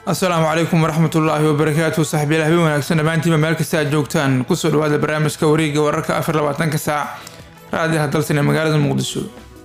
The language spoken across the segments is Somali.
asalaamu calaykum waraxmat ullaahi wabarakaatu saxbiyaal habeen wanaagsan dhammaantiinba meel kasta aad joogtaan kusoo dhawaada barnaamijka wareegga wararka afar labaatanka saac raadiyaha dalsan ee magaalada muqdisho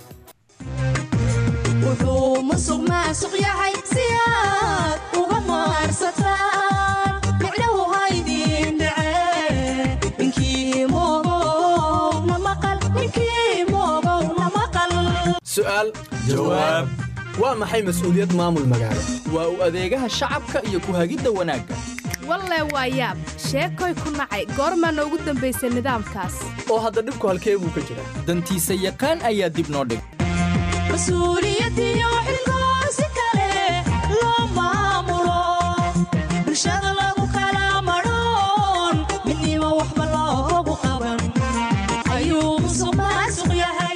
wuxuu musuq maasuq yahay si aad uga maarsataan micnahu haydin dhacee ninkii moogow na maqal ninkii moogow na maqal su'aal jawaab waa maxay mas'uuliyad maamul magaalo waa u adeegaha shacabka iyo ku hagidda wanaagga walle waa yaab sheekoy ku nacay goormaana ugu dambaysay nidaamkaas oo hadda dhibku halkee buu ka jiraa dantiisa yaqaan ayaa dib noo dhig mas-uuliyadiyo xilkoo si kale loo maamulo bulshada lagu kala madhoon midnimo waxba loogu qaban ayuu musuq maasuq yahay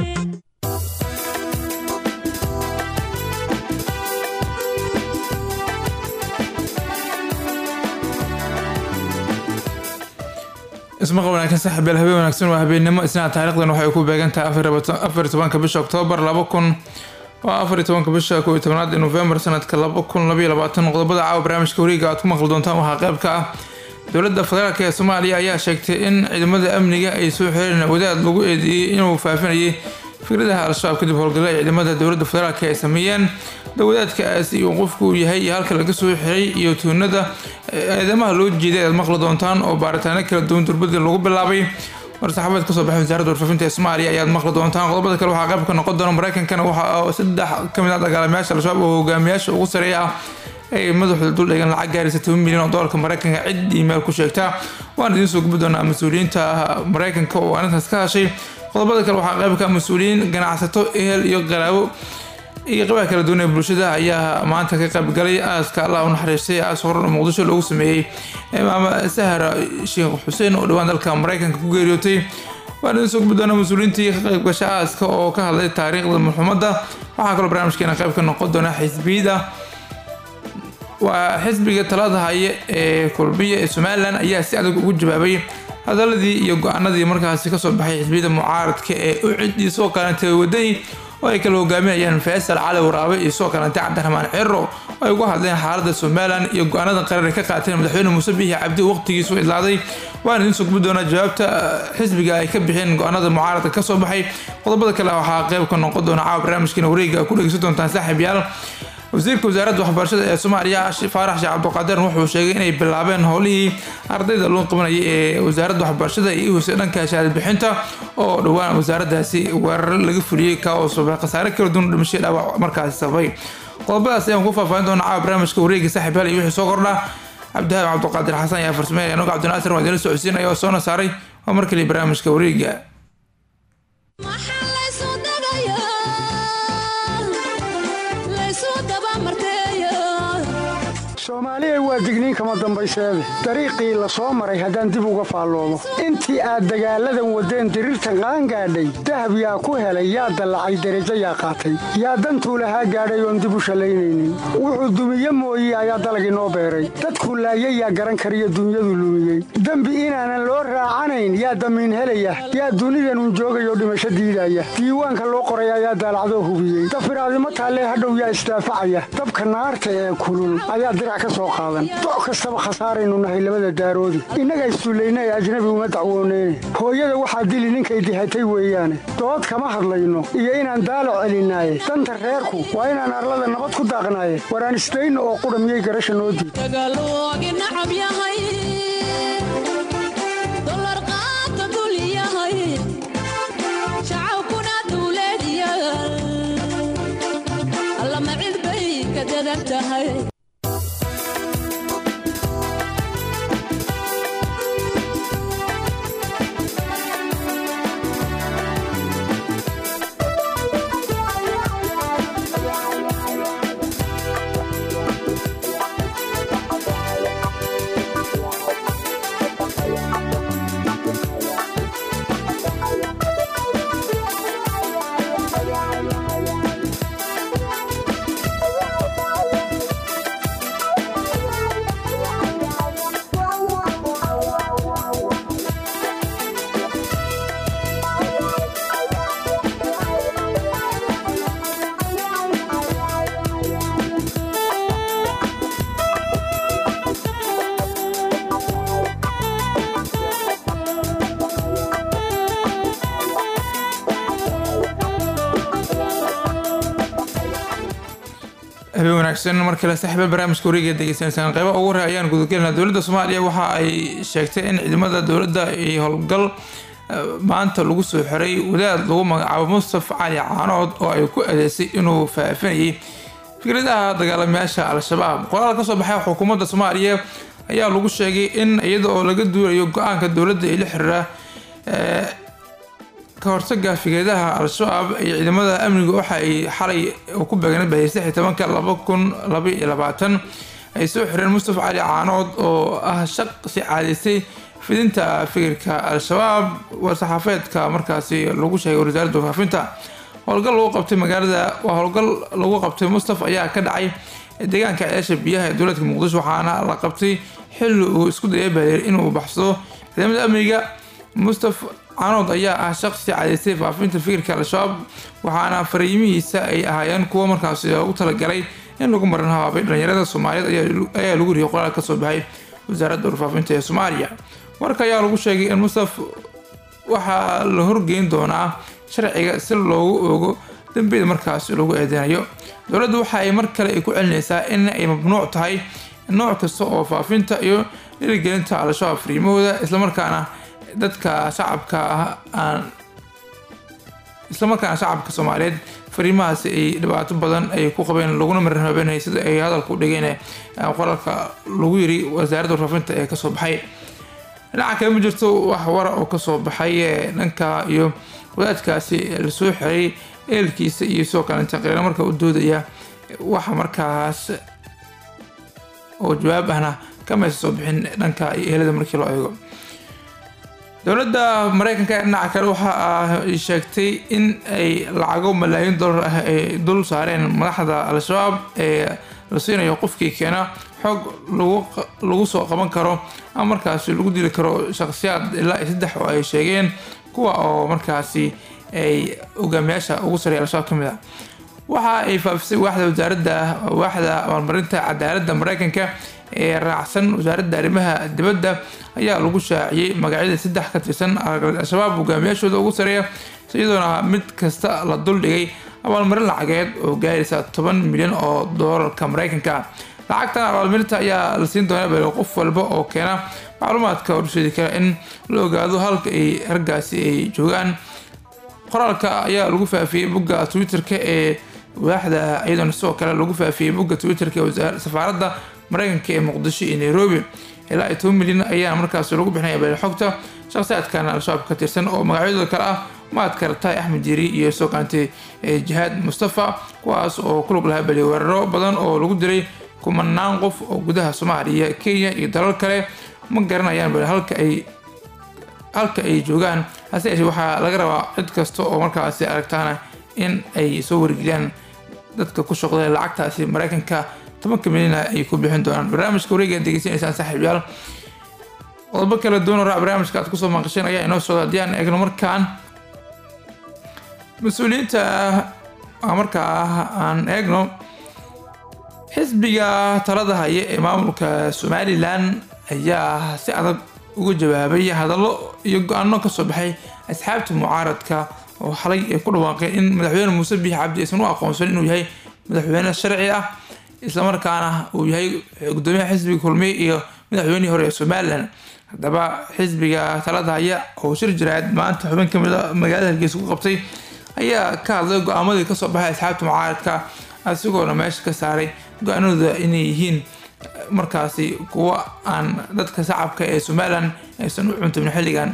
ismaqal wanaagsan saxbiyaal habeen wanaagsan waa habeennimo isnaa taariikhdan waxay ku beegan tahay afar iyo tobanka bisha oktoobar laba kun waa afar iyo tobanka bisha kow iyo tobnaad ee nofembar sanadka laba kun labaiyo labaatan qodobada caawa barnaamijka wareega aad ku maqli doontaan waxaa qayb ka ah dowladda federaalk ee soomaaliya ayaa sheegtay in ciidamada amniga ay soo xireen wadaad lagu eedeeyey inuu faafinayay fikradaha al-shabaab kadib howlgalla ay ciidamada dowladda federaalk ay sameeyeen dowadaadkaasi uu qofku yahay iyo halka laga soo xiray iyo tuunada eedamaha loo jeeday aad maqli doontaan oo baaritaano kala duwan durbadii lagu bilaabay war-saxaabeed kasoo baxay wasaaradda warfaafinta ee soomaaliya ayaad maqli doontaan qodobada kale waxaa qayb ka noqon doona mareykankana waxa saddex ka mid ah dagaalamayaasha al-shabaab oo hogaamiyaasha ugu sareeya ah ay madaxooda dul dhigan lacag gaaraysa toban milyan oo doolarka mareykanka cid iimail ku sheegta waan idiin soo gubi doonaa mas-uuliyiinta mareykanka oo arrintaas ka hashay qodobada kale waxaa qayb ka mas-uuliyiin ganacsato ehel iyo qaraabo iyo qabaha kala duwan ee bulshada ayaa maanta ka qaybgalay aaska allah u naxariistay aas horan muqdisho loogu sameeyey maama sahra sheekh xuseen oo dhowaan dalka mareykanka ku geeriyootay waan idin soo gubi doonaa mas-uuliyiintii ka qaybgasha aaska oo ka hadlay taariikhda muxumadda waxaa kaloo barnaamijkeena qayb ka noqon doona xisbiyada waa xisbiga talada haya ee kulmiya ee somalilan ayaa si adag ugu jawaabay hadaladii iyo go-aanadii markaasi kasoo baxay xisbiyada mucaaradka ee u cidii soo kalantay wadani oo ay kala hogaaminayaan faysal cali waraabe iyo soo kalantay cabdiraxmaan ciro oo ay uga hadleen xaalada somalilan iyo go-aanada qarar ay ka qaateen madaxweyne muuse biixi cabdi waqtigiisu idlaaday waan idiin soo gubi doonaa jawaabta xisbiga ay ka bixeen go-aanada mucaaradka kasoo baxay qodobada kale waxaa qayb ka noqon doona caawa barnaamijkeena wareega ku dhegeysan doontaan saaxiib yaal wasiirka wasaaradda waxbarashada ee soomaaliya faarax sheekh cabdiqaadir wuxuu sheegay inay bilaabeen howlihii ardayda loo qabanayay ee wasaaradda waxbarashada iyo hoose dhanka shahaad bixinta oo dhowaan wasaaraddaasi weerar laga fuliyey ka oo sababay khasaare kala duwan dhimashay dhaawac markaasi sababay qodobadaas ayaan ku faahfaahin doonaa caawa barnaamijka wareega saaxiib hal iyo wixii soo kordha cabdihaab cabdiqaadir xasan ayaa farsameynaya anuga cabdinaasir waa idinla socodsiinaya oo soona saaray waa mar kaliya barnaamijka wareega maxaa laysu dagayaa laysu dabamarteeya soomaaliya waa digniin kama dambayseede dariiqii la soo maray haddaan dib uga faalloomo intii aad dagaalladan waddeen diriirtan qaangaadhay dahab yaa ku helay yaa dallacay derajo yaa qaatay yaa dantuu lahaa gaadhay oon dib u shallaynaynin wuxuu dumiye mooye ayaa dalag inoo beeray dadkuu laayay yaa garan kariyo dunyadu lumiyey dembi inaanan loo raacanayn yaa damiin helaya yaa dunidanun joogayoo dhimasho diidaya diiwaanka loo qoray ayaa daalacdoo hubiyey dafiraadimo taallee hadhow yaa isdaafacaya dabka naarta ee kulul ayaa dirac ka soo qaadan doc kastaba khasaaraynu nahay labada daaroodi innaga issullayna ee ajnabi uma dacwooneyne hooyada waxaa dili ninkay dihatay weeyaane dood kama hadlayno iyo inaan daalo celinaaye danta reerku waa inaan arlada nabad ku daaqnaaye waraan isdayno oo qudha miyay garasha noo diid dagaaloogi nacab yahay dolar qaata dul yahay shacabkuna dawladyaal allama cid bay ka dadan tahay wanaagsan mar kale saaxiiba barnaamijka wareega degeysanaysaan qeyba ugu hore ayaan gudagelinaa dowladda soomaaliya waxa ay sheegtay in ciidamada dowladda iyo howlgal maanta lagu soo xiray wadaad lagu magacaabo mustaf cali caanood oo ay ku adeysay inuu faafinayay fikradaha dagaalamayaasha al-shabaab qoraal ka soo baxay xukuumadda soomaaliya ayaa lagu sheegay in iyada oo laga duulayo go-aanka dowladda ee la xiriira ka hortaga fikradaha al-shabaab iyo ciidamada amniga waxa ay xalay ku beegnay bahiyay saddex iyo tobanka laba kun laba iyo labaatan ay soo xireen mustafa cali caanood oo ah shaqsi caadaysay fidinta fikirka al-shabaab war-saxaafeedka markaasi lagu sheegay wasaaradda faafinta howlgal lagu qabtay magaalada waa howlgal lagu qabtay mustafa ayaa ka dhacay deegaanka ceesha biyaha ee dowladka muqdisho waxaana la qabtay xilli uu isku dayay baheer inuu baxsado ciidamada amniga mustafa canood ayaa ah shaqsi cadaystay faafinta fikirka al-shabaab waxaana fariimihiisa ay ahaayeen kuwo markaasi loogu talagalay in lagu marin habaabay dhalinyarada soomaaliyeed ayaa lagu riyay qoraal ka soo baxay wasaaradda warfaafinta ee soomaaliya warka ayaa lagu sheegay in mustaf waxaa la horgeyn doonaa sharciga si loogu ogo dambiyada markaasi lagu eedeynayo dowladdu waxa ay mar kale ay ku celinaysaa in ay mamnuuc tahay nooc kasta oo faafinta iyo dhiirigelinta al-shabaab fariimahooda islamarkaana dadka shacabka ah aan islamarkaana shacabka soomaaliyeed fariimahaasi ay dhibaato badan ay ku qabeen laguna marin habeenayay sida ay hadalka u dhigeen qoraalka lagu yiri wasaaradda warfaafinta ee kasoo baxay dhinaca kale ma jirto wax wara oo kasoo baxay dhanka iyo wadaadkaasi lasoo xiray eelkiisa iyo sidoo kalenta qereeno marka u doodaya waxa markaas oo jawaab ahna kamaysa soo bixin dhanka iyo ehelada markii loo eego dowladda mareykanka ee dhinaca kale waxa ay sheegtay in ay lacago malaayiin dollar ah ay dul saareen madaxda al-shabaab ee la siinayo qofkii keena xoog lagu soo qaban karo ama markaasi lagu dili karo shaqsiyaad ilaa iyo saddex oo ay sheegeen kuwa oo markaasi ay hogaamiyaasha ugu sareeya al-shabaab ka mid ah waxa ay faafisay waaxda wasaaradda waaxda abaalmarinta cadaaladda mareykanka ee raacsan wasaaradda arrimaha dibadda ayaa lagu shaaciyey magacyada saddex ka tirsan al-shabaab hogaamiyaashooda ugu sareeya iyadoona mid kasta la duldhigay abaalmarin lacageed oo gaaraysa toban milyan oo doolarka mareykanka lacagtan abaalmarinta ayaa la siin doona bal qof walba oo keena macluumaadka horseedi kara in la ogaado halka ay raggaasi ay joogaan qoraalka ayaa lagu faafiyey bogga twitter-ka ee waaxda iyadoona sidoo kale lagu faafiyey bogga twitter-ka ee safaaradda mareykanka ee muqdisho iyo nairobi ilaa iyo toban milyan ayaa markaas lagu bixinaya bal xogta shaqsiyaadkan al-shabaab ka tirsan oo magacyadooda kale ah maad karataay axmed jiri iyo soo kaantay jihaad mustafa kuwaas oo ku lug lahaa bali weeraro badan oo lagu diray kumanaan qof oo gudaha soomaaliya kenya iyo dalal kale ma garanayaan bal halka ay halka ay joogaan hase yeeshee waxaa laga rabaa cid kasta oo markaasi aragtaana in ay soo wargeliyaan dadka ku shaqday lacagtaasi mareykanka tobanka milyan ay ku bixin doonaan barnaamijka wareega degeysanaysaan saaxiibyaal qodobo kala duwan oo raac barnaamijka aad kusoo maqasheen ayaa inoo socda haddii aan eegno markaan mas-uuliyiinta markaa aan eegno xisbiga talada haya ee maamulka somalilan ayaa si adag uga jawaabay hadallo iyo go-aano kasoo baxay asxaabta mucaaradka oo xalay ay ku dhawaaqeen in madaxweyne muuse biix cabdi aysan u aqoonsan inuu yahay madaxweyne sharci ah islamarkaana uu yahay gudoomiyaha xisbiga kulmiye iyo madaxweynihii hore ee somalilan haddaba xisbiga talada haya oo shir jiraad maanta xubin kamid a magaalada hargeysa ku qabtay ayaa ka hadlay go-aamadii kasoo baxay asxaabta mucaaradka asigoona meesha ka saaray go-aanadooda inay yihiin markaasi kuwa aan dadka shacabka ee somalilan aysan u cuntamin xilligan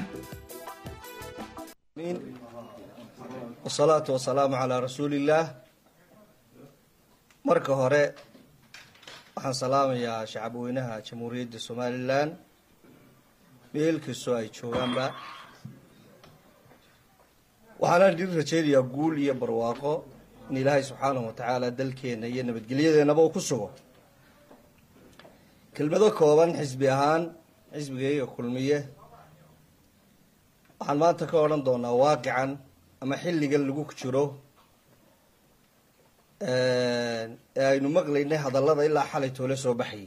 wasalaatu wasalaamu calaa rasuuliillaah marka hore waxaan salaamayaa shacabweynaha jamhuuriyadda somalilan meel kastoo ay joogaanba waxaana idin rajaynayaa guul iyo barwaaqo in ilaahay subxaanahu wa tacaala dalkeenna iyo nabadgelyadeennaba uu ku sugo kelmado kooban xisbi ahaan xisbigayga kulmiye waxaan maanta ka odhan doonaa waaqican ama xilligan lagu jiro ee aynu maqlaynay hadallada ilaa xalay toole soo baxayay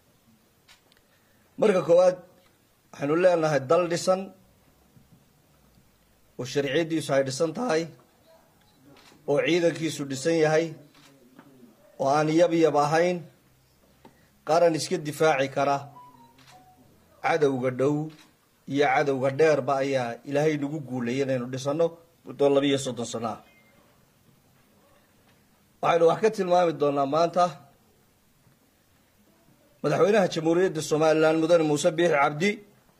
marka koowaad waxaynu leenahay dal dhisan oo sharciyaddiisu ay dhisan tahay oo ciidankiisu dhisan yahay oo aan yabyab ahayn qaran iska difaaci kara cadowga dhow iyo cadowga dheerba ayaa ilaahay nagu guulayay inaynu dhisano muddo labiiyo soddon sano ah waxaynu wax ka tilmaami doonaa maanta madaxweynaha jamhuuriyadda somalilan mudane muuse biixi cabdi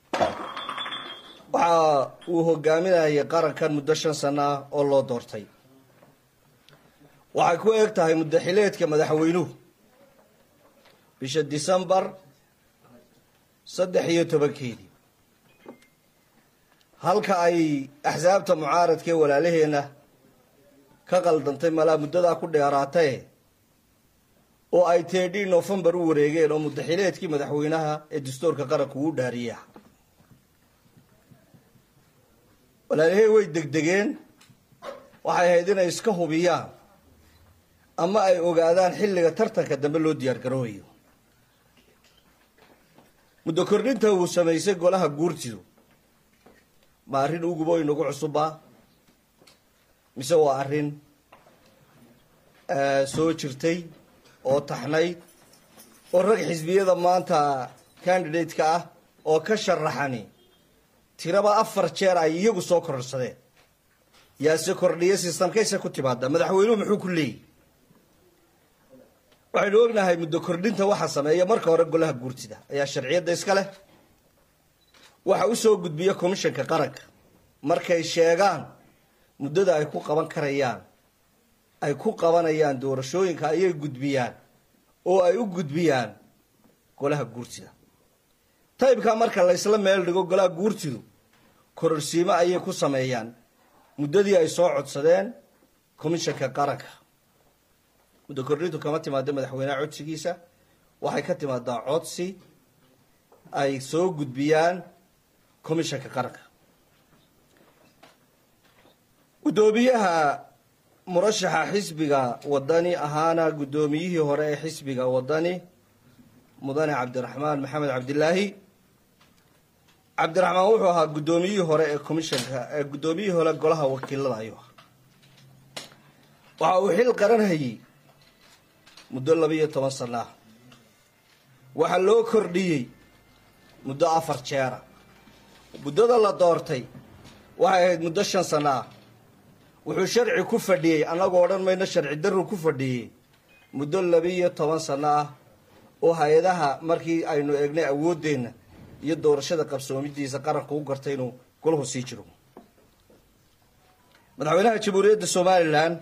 waxa uu hogaaminayay qarankan muddo shan sano ah oo loo doortay waxay ku eg tahay muddo xileedka madaxweynuhu bisha decembar saddex iyo tobankeedii halka ay axsaabta mucaaradka ee walaalaheenna ka qaldantay malaa muddadaa ku dheeraatae oo ay teedhii nofembar u wareegeen oo muddaxileedkii madaxweynaha ee dastuurka qaranku uu dhaariya walaalahey way degdegeen waxay ahayd inay iska hubiyaan ama ay ogaadaan xilliga tartanka dambe loo diyaar garoobayo muddo kordhinta uu samaysay golaha guurtidu ma arrin ugubo inagu cusubbaa mise waa arrin soo jirtay oo taxnayd oo rag xisbiyada maanta candidate-ka ah oo ka sharaxani tiraba afar jeer ay iyagu soo kororsadeen yaase kordhiya sistamkayse ku timaada madaxweynuhu muxuu ku leeyihi waxaynu ognahay muddo kordhinta waxa sameeya marka hore golaha guurtida ayaa sharciyadda iska leh waxa usoo gudbiya commishanka qaranka markay sheegaan muddada ay ku qaban karayaan ay ku qabanayaan doorashooyinka ayay gudbiyaan oo ay u gudbiyaan golaha guurtida taybkaa marka laysla meel dhigo golaha guurtidu kororsiimo ayay ku sameeyaan muddadii ay soo codsadeen commishanka qaranka muddo kordhintu kama timaado madaxweyneha codsigiisa waxay ka timaadaa codsi ay soo gudbiyaan commishanka qaranka guddoomiyaha murashaxa xisbiga wadani ahaana guddoomiyihii hore ee xisbiga wadani mudane cabdiraxmaan maxamed cabdilaahi cabdiraxmaan wuxuu ahaa guddoomiyihii hore ee commishanka ee guddoomiyihii hore golaha wakiilada ayuu ahaa waxa uu xil qaran hayey muddo labiiyo toban sano ah waxaa loo kordhiyey muddo afar jeera muddada la doortay waxay ahayd muddo shan sano ah wuxuu sharci ku fadhiyey annagoo odhan mayno sharci darru ku fadhiyey muddo labiiyo toban sano ah oo hay-adaha markii aynu eegnay awooddeenna iyo doorashada qabsoomidiisa qaranku u gartay inuu golahu sii jiro madaxweynaha jamhuuriyadda somalilan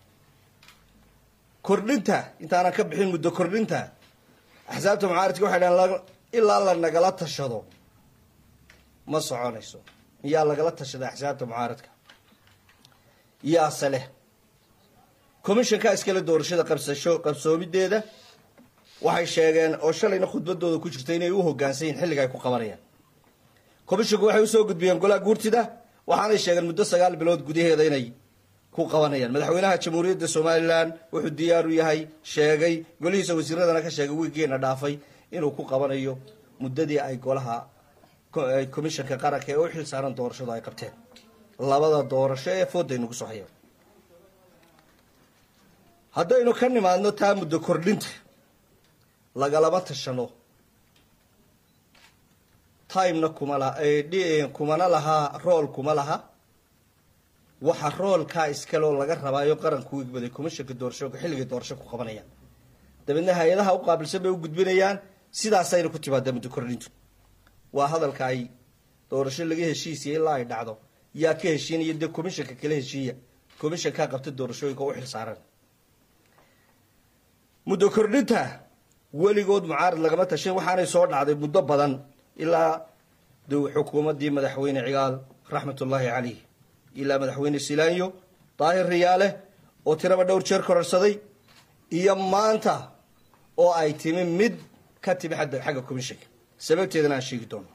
kordhinta intaanan ka bixin muddo kordhinta axsaabta mucaaradka waxay dhahan ilaa la nagala tashado ma soconayso miyaa lagala tashaday axsaabta mucaaradka yaase leh commishanka iskale doorashada qabsasho qabsoomideeda waxay sheegeen oo shalayna khudbadooda ku jirta inay u hogaansan yihin xilliga ay ku qabanayaan commishanku waxay usoo gudbiyeen golaha guurtida waxaanay sheegeen muddo sagaal bilood gudaheeda inay ku qabanayaan madaxweynaha jamhuuriyadda somalilan wuxuu diyaar u yahay sheegay golihiisa wasiiradana ka sheegay wiigeena dhaafay inuu ku qabanayo muddadii ay golaha commishanka qaranka ee u xil saaran doorashadu ay qabteen labada doorasho ee fooda aynugu soo hayo haddaynu ka nimaadno taa muddo kordhinta lagalama tashano timena kuma laha kumana lahaa rool kuma laha waxa roolkaa iskaloo laga rabaayo qaranku igbaday commishanka doorashooka xilligay doorasho ku qabanayaan dabeedna hay-adaha u qaabilsan bay u gudbinayaan sidaasayna ku timaadaa muddo kordhintu waa hadalka ay doorasho laga heshiisiya ilaa ay dhacdo yaa ka heshiinaya dee commishanka kala heshiiya commishankaa qabta doorashooyinka u xil saaran muddo kordhinta weligood mucaarad lagama tashan waxaanay soo dhacday muddo badan ilaa xukuumaddii madaxweyne cigaal raxmatullaahi caleyh ilaa madaxweyne silaanyo daahir riyaale oo tiraba dhowr jeer kororsaday iyo maanta oo ay timi mid ka timi xagga commishanka sababteedana aan sheegi doono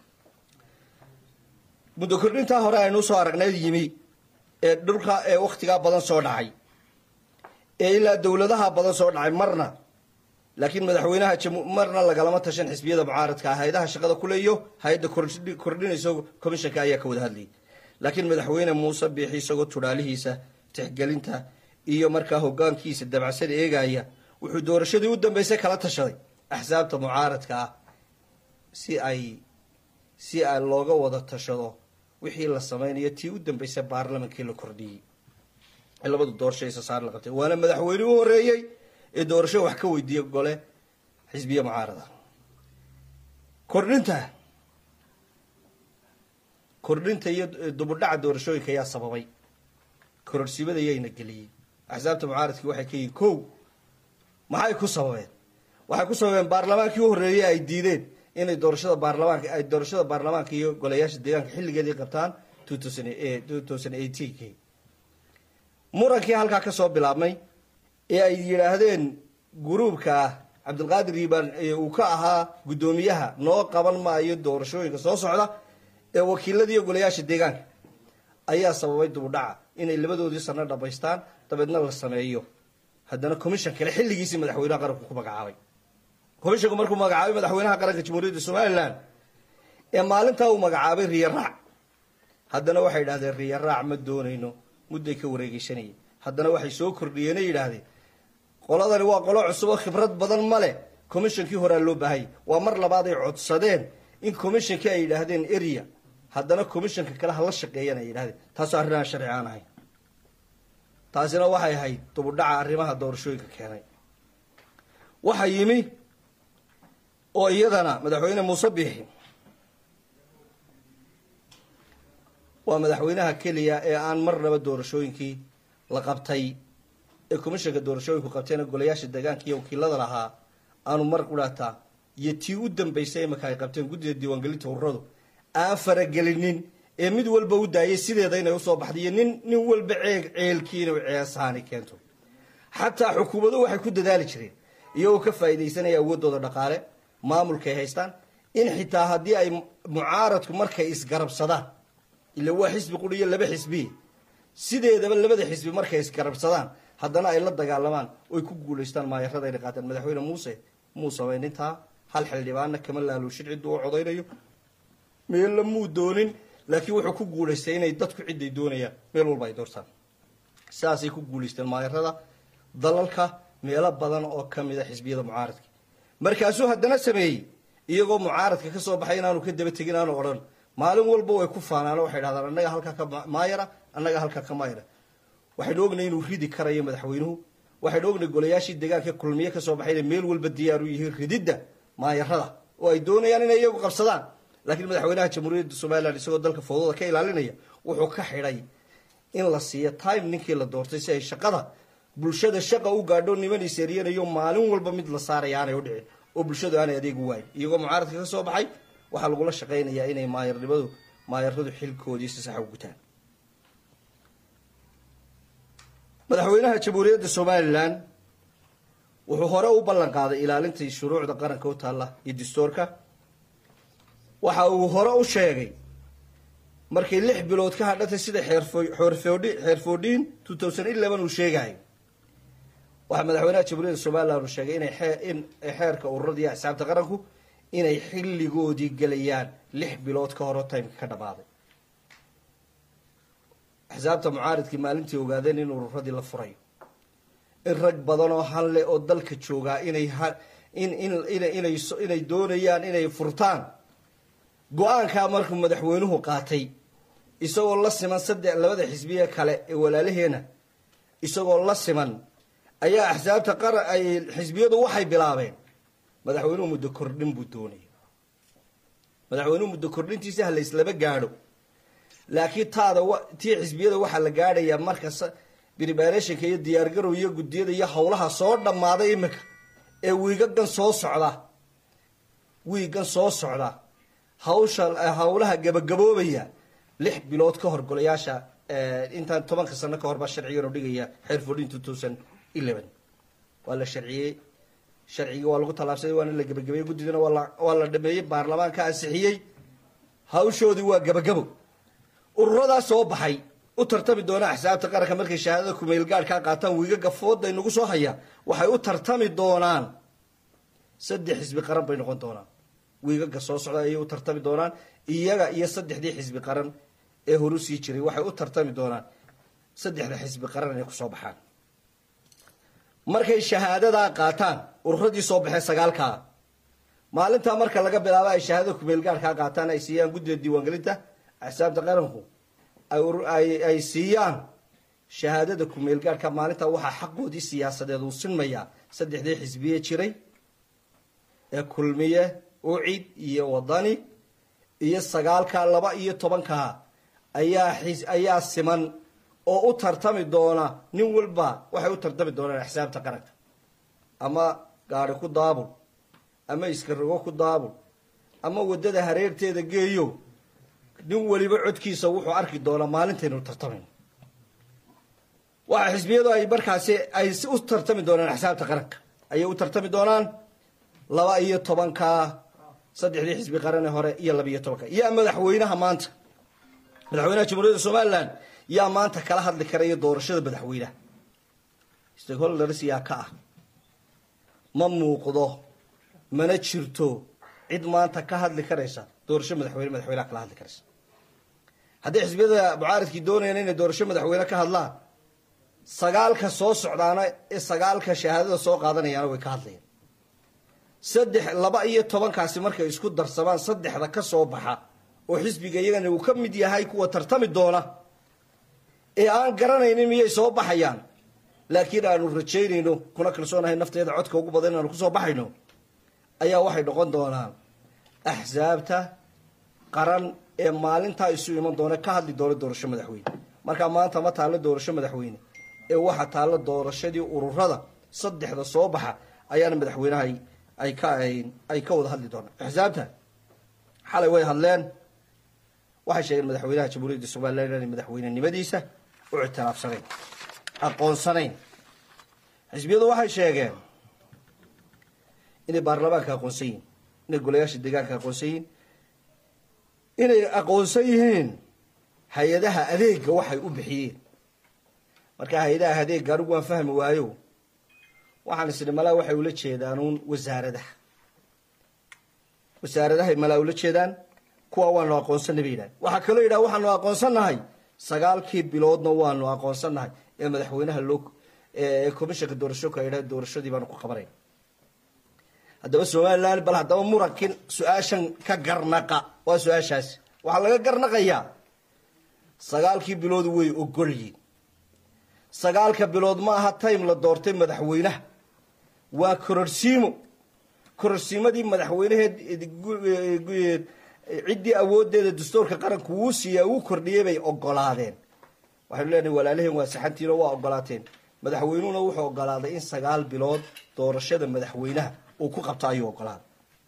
muddo kordhintaa hore aynu usoo aragnay yimi ee dhulka ee wakhtigaa badan soo dhacay ee ilaa dowladaha badan soo dhacay marna laakiin madaxweynaha marna lagalama tashan xisbiyada mucaaradka ah hay-adaha shaqada kule iyo hay-adda kordhinaysa commishanka ayaa ka wada hadlayay laakiin madaxweyne muuse biixi isagoo tudhaalihiisa tixgelinta iyo markaa hogaankiisa dabacsada eegaya wuxuu doorashadii u dambeysay kala tashaday axsaabta mucaaradka ah si ay si ay looga wada tashado wixii la sameynayo tii u dambeysay baarlamankii la kordhiyey ee labadu doorasho isa saar la qabtay waana madaxweyne u horeeyey ee doorasho wax ka weydiiya gole xisbiye mucaarada kordhinta kordhinta iyo dubudhaca doorashooyinka ayaa sababay kororsimada yayna geliyey axsaabta mucaaradkii waxay ka yihiin kow maxay ku sababeen waxay ku sababeen baarlamaankii u horreeyey ay diideen inay doorashada baarlamaanka ay doorashada baarlamaanka iyo golayaasha deegaanka xilligeedii qabtaan two thousand two thousand eighteenkii murankii halkaa kasoo bilaabmay ee ay yidhaahdeen gruubka cabdilqaadir yiibaan ee uu ka ahaa guddoomiyaha noo qaban maayo doorashooyinka soo socda ee wakiilada iyo golayaasha deegaanka ayaa sababay dubudhaca inay labadoodii sano dhamaystaan dabeedna la sameeyo haddana commission kale xilligiisii madaxweynaha qaranku ku magacaabay commissionku markuu magacaabay madaxweynaha qaranka jamhuuriyadda somalilan ee maalintaa uu magacaabay riyaraac haddana waxay yidhahdeen riyaraac ma doonayno mudday ka wareegeysanayay haddana waxay soo kordhiyeenay yidhaahdeen qoladani waa qolo cusub oo khibrad badan ma leh commissionkii horaa loo baahayay waa mar labaad ay codsadeen in commissionkii ay yidhaahdeen area haddana commissionka kale hala shaqeeyaan ay yidhahdeen taasoo arrin aan sharci aan ahayn taasina waxay ahayd dubudhaca arrimaha doorashooyinka keenay waxaa yimi oo iyadana madaxweyne muuse biixi waa madaxweynaha keliya ee aan marnaba doorashooyinkii la qabtay ee commissionka doorashooyinku qabteena golayaasha deegaanka iyo wakiilada lahaa aanu mar qudhaataa iyo tii u dambeysay imaka ay qabteen guddida diiwaangelinta ururadu aan faragelinin ee mid walba u daayay sideeda inay usoo baxday iyo nin nin walba ceeg ceelkii inuu ceesaani keento xataa xukuumaduhu waxay ku dadaali jireen iyagoo ka faa'iidaysanaya awoodooda dhaqaale maamulkaay haystaan in xitaa haddii ay mucaaradku markay isgarabsadaan ila waa xisbi quri iyo laba xisbi sideedaba labada xisbi markay isgarabsadaan haddana ay la dagaalamaan oy ku guulaystaan maayarada ayna qaataan madaxweyne muuse muu samayn intaa hal xildhibaanna kama laaluushin cidduu u codaynayo meella muu doonin laakiin wuxuu ku guulaystay inay dadku ciday doonayaan meel walba ay doortaan sidaasay ku guulaysteen maayarada dalalka meelo badan oo ka mida xisbiyada mucaaradka markaasuu haddana sameeyey iyagoo mucaaradka ka soo baxay inaanu ka daba tegin aanu odhan maalin walba way ku faanaano waxay dhahdaan annaga halkaa ka maayara annaga halkaa ka maayara waxaynu ognay inuu ridi karayo madaxweynuhu waxaynu ognay golayaashii deegaanka kulmiye kasoo baxay inay meel walba diyaar u yihiin rididda maayarada oo ay doonayaan inay iyagu qabsadaan laakiin madaxweynaha jamhuuriyadda somalilan isagoo dalka fowdada ka ilaalinaya wuxuu ka xidhay in la siiyo time ninkii la doortay si ay shaqada bulshada shaqa u gaadho niman iseeriyanayo maalin walba mid la saaraya aanay u dhicin oo bulshadu aanay adeegu waayin iyagoo mucaaradka ka soo baxay waxaa lagula shaqaynayaa inay maayarnimadu maayaradu xilkoodii si sax u gutaan madaxweynaha jamhuuriyadda somalilan wuxuu hore u ballan qaaday ilaalintii shuruucda qaranka u taalla iyo dastuurka waxa uu hore u sheegay markay lix bilood ka hadhatay sida xeerfoodhi xeerfoodhiin two thousand eleven uu sheegayo waxaa madaxweynaha jamhuuriyadda somalilan uu sheegay inay xee in xeerka ururada iyo axsaabta qaranku inay xilligoodii gelayaan lix bilood ka horo timeka ka dhamaaday axsaabta mucaaridkii maalintii ogaadeen in ururadii la furayo in rag badan oo hanle oo dalka joogaa inay in in inay inay doonayaan inay furtaan go-aankaa markuu madaxweynuhu qaatay isagoo la siman saddex labada xisbiye kale ee walaalaheena isagoo la siman ayaa axsaabta qara ay xisbiyadu waxay bilaabeen madaxweynuhu muddo kordhin buu doonaya madaxweynuhu muddo kordhintiisa ha layslaba gaadho laakiin taada tii xisbiyada waxaa la gaadhayaa marka preparationka iyo diyaargarow iyo guddiyada iyo howlaha soo dhammaaday iminka ee wiigagan soo socda wiigan soo socda hawsha howlaha gabagaboobaya lix bilood ka hor golayaasha intaan tobanka sano ka hor baa sharcigan oo dhigaya xeer fourteen two thousand eleven waa la sharciyey sharcigii waa lagu tallaabsaday waana la gebagabeeyey guddidana waa la waa la dhameeyey baarlamaanka ansixiyey hawshoodii waa gabagabo ururadaa soo baxay u tartami doona axsaabta qaranka markay shahaadada kumeel gaadhkaa qaataan wiigaga fooda inagu soo haya waxay u tartami doonaan saddex xisbi qaran bay noqon doonaan wiigaga soo socda ayay u tartami doonaan iyaga iyo saddexdii xisbi qaran ee horu sii jiray waxay u tartami doonaan saddexda xisbi qaran inay kusoo baxaan markay shahaadadaa qaataan ururadii soo baxee sagaalkaa maalintaa marka laga bilaabo ay shahaadada kumeelgaarkaa qaataan ay siiyaan guddida diiwaangelinta axsaabta qaranku ay ur- ay- ay siiyaan shahaadada kumeelgaarka maalintaa waxaa xaqoodii siyaasadeed uu sinmayaa saddexdii xisbiye jiray ee kulmiye ucid iyo wadani iyo sagaalka laba iyo tobanka ayaa xis- ayaa siman oo u tartami doona nin walba waxay u tartami doonaan axsaabta qaranka ama gaari ku daabul ama iskarogo ku daabul ama waddada hareerteeda geeyo nin weliba codkiisa wuxuu arki doonaa maalintaynu tartamayno waxa xisbiyadu ay markaasi ay si u tartami doonaan axsaabta qaranka ayay u tartami doonaan laba iyo tobanka saddexdii xisbi qarane hore iyo laba iyo tobanka yaa madaxweynaha maanta madaxweynaha jamhuuriyadda somalilan yaa maanta kala hadli karaya doorashada madaxweynaha stakeholders yaa ka ah ma muuqdo mana jirto cid maanta ka hadli karaysa doorasho madaxweyne madaxweynaha kala hadli karaysa haddii xisbiyada mucaaridkii doonayaan inay doorasho madaxweyne ka hadlaan sagaalka soo socdaana ee sagaalka shahaadada soo qaadanayaana way ka hadlayaan saddex laba iyo tobankaasi markay isku darsamaan saddexda ka soo baxa oo xisbiga iyagana uu ka mid yahay kuwa tartami doona ee aan garanaynin miyay soo baxayaan laakiin aanu rajaynayno kuna kalsoonahay nafteeda codka ugu badan inaanu kusoo baxayno ayaa waxay noqon doonaan axsaabta qaran ee maalintaa isu iman doona ka hadli doona doorasho madaxweyne markaa maanta ma taallo doorasho madaxweyne ee waxa taallo doorashadii ururada saddexda soo baxa ayaana madaxweynaha ay- ay ka ay ka wada hadli doonaan axsaabta xalay way hadleen waxay sheegeen madaxweynaha jamhuuriyadda somalilan inay madaxweynenimadiisa u ictiraafsanayn aqoonsanayn xisbiyadu waxay sheegeen inay baarlamaanka aqoonsan yihiin inay golayaasha deegaanka aqoonsan yihiin inay aqoonsan yihiin hay-adaha adeega waxay u bixiyeen marka hay-adaha adeega anigu waan fahmi waayo waxaan isni malaa waxay ula jeedaan uun wasaaradaha wasaaradahay malaa ula jeedaan kuwa waanu aqoonsanay bay yidhahan waxaa kaloo yidhaha waxaanu aqoonsannahay sagaalkii biloodna waanu aqoonsannahay ee madaxweynaha loo ee komishanka doorashooka ay yidhaha doorashadii baanu ku qabanay haddaba somalilan bal haddaba murankin su-aashan ka garnaqa waa su-aashaasi waxaa laga garnaqayaa sagaalkii bilood way ogolyiin sagaalka bilood ma aha time la doortay madaxweynaha waa kororsiimo kororsiimadii madaxweynaheed ciddii awoodeeda dastuurka qaranku wuu siiyaa wuu kordhiyey bay ogolaadeen waxaynu leenahay walaalaheen waa saxantiino waa ogolaateen madaxweynuhuna wuxuu ogolaaday in sagaal bilood doorashada madaxweynaha uu ku qabto ayuu ogolaaday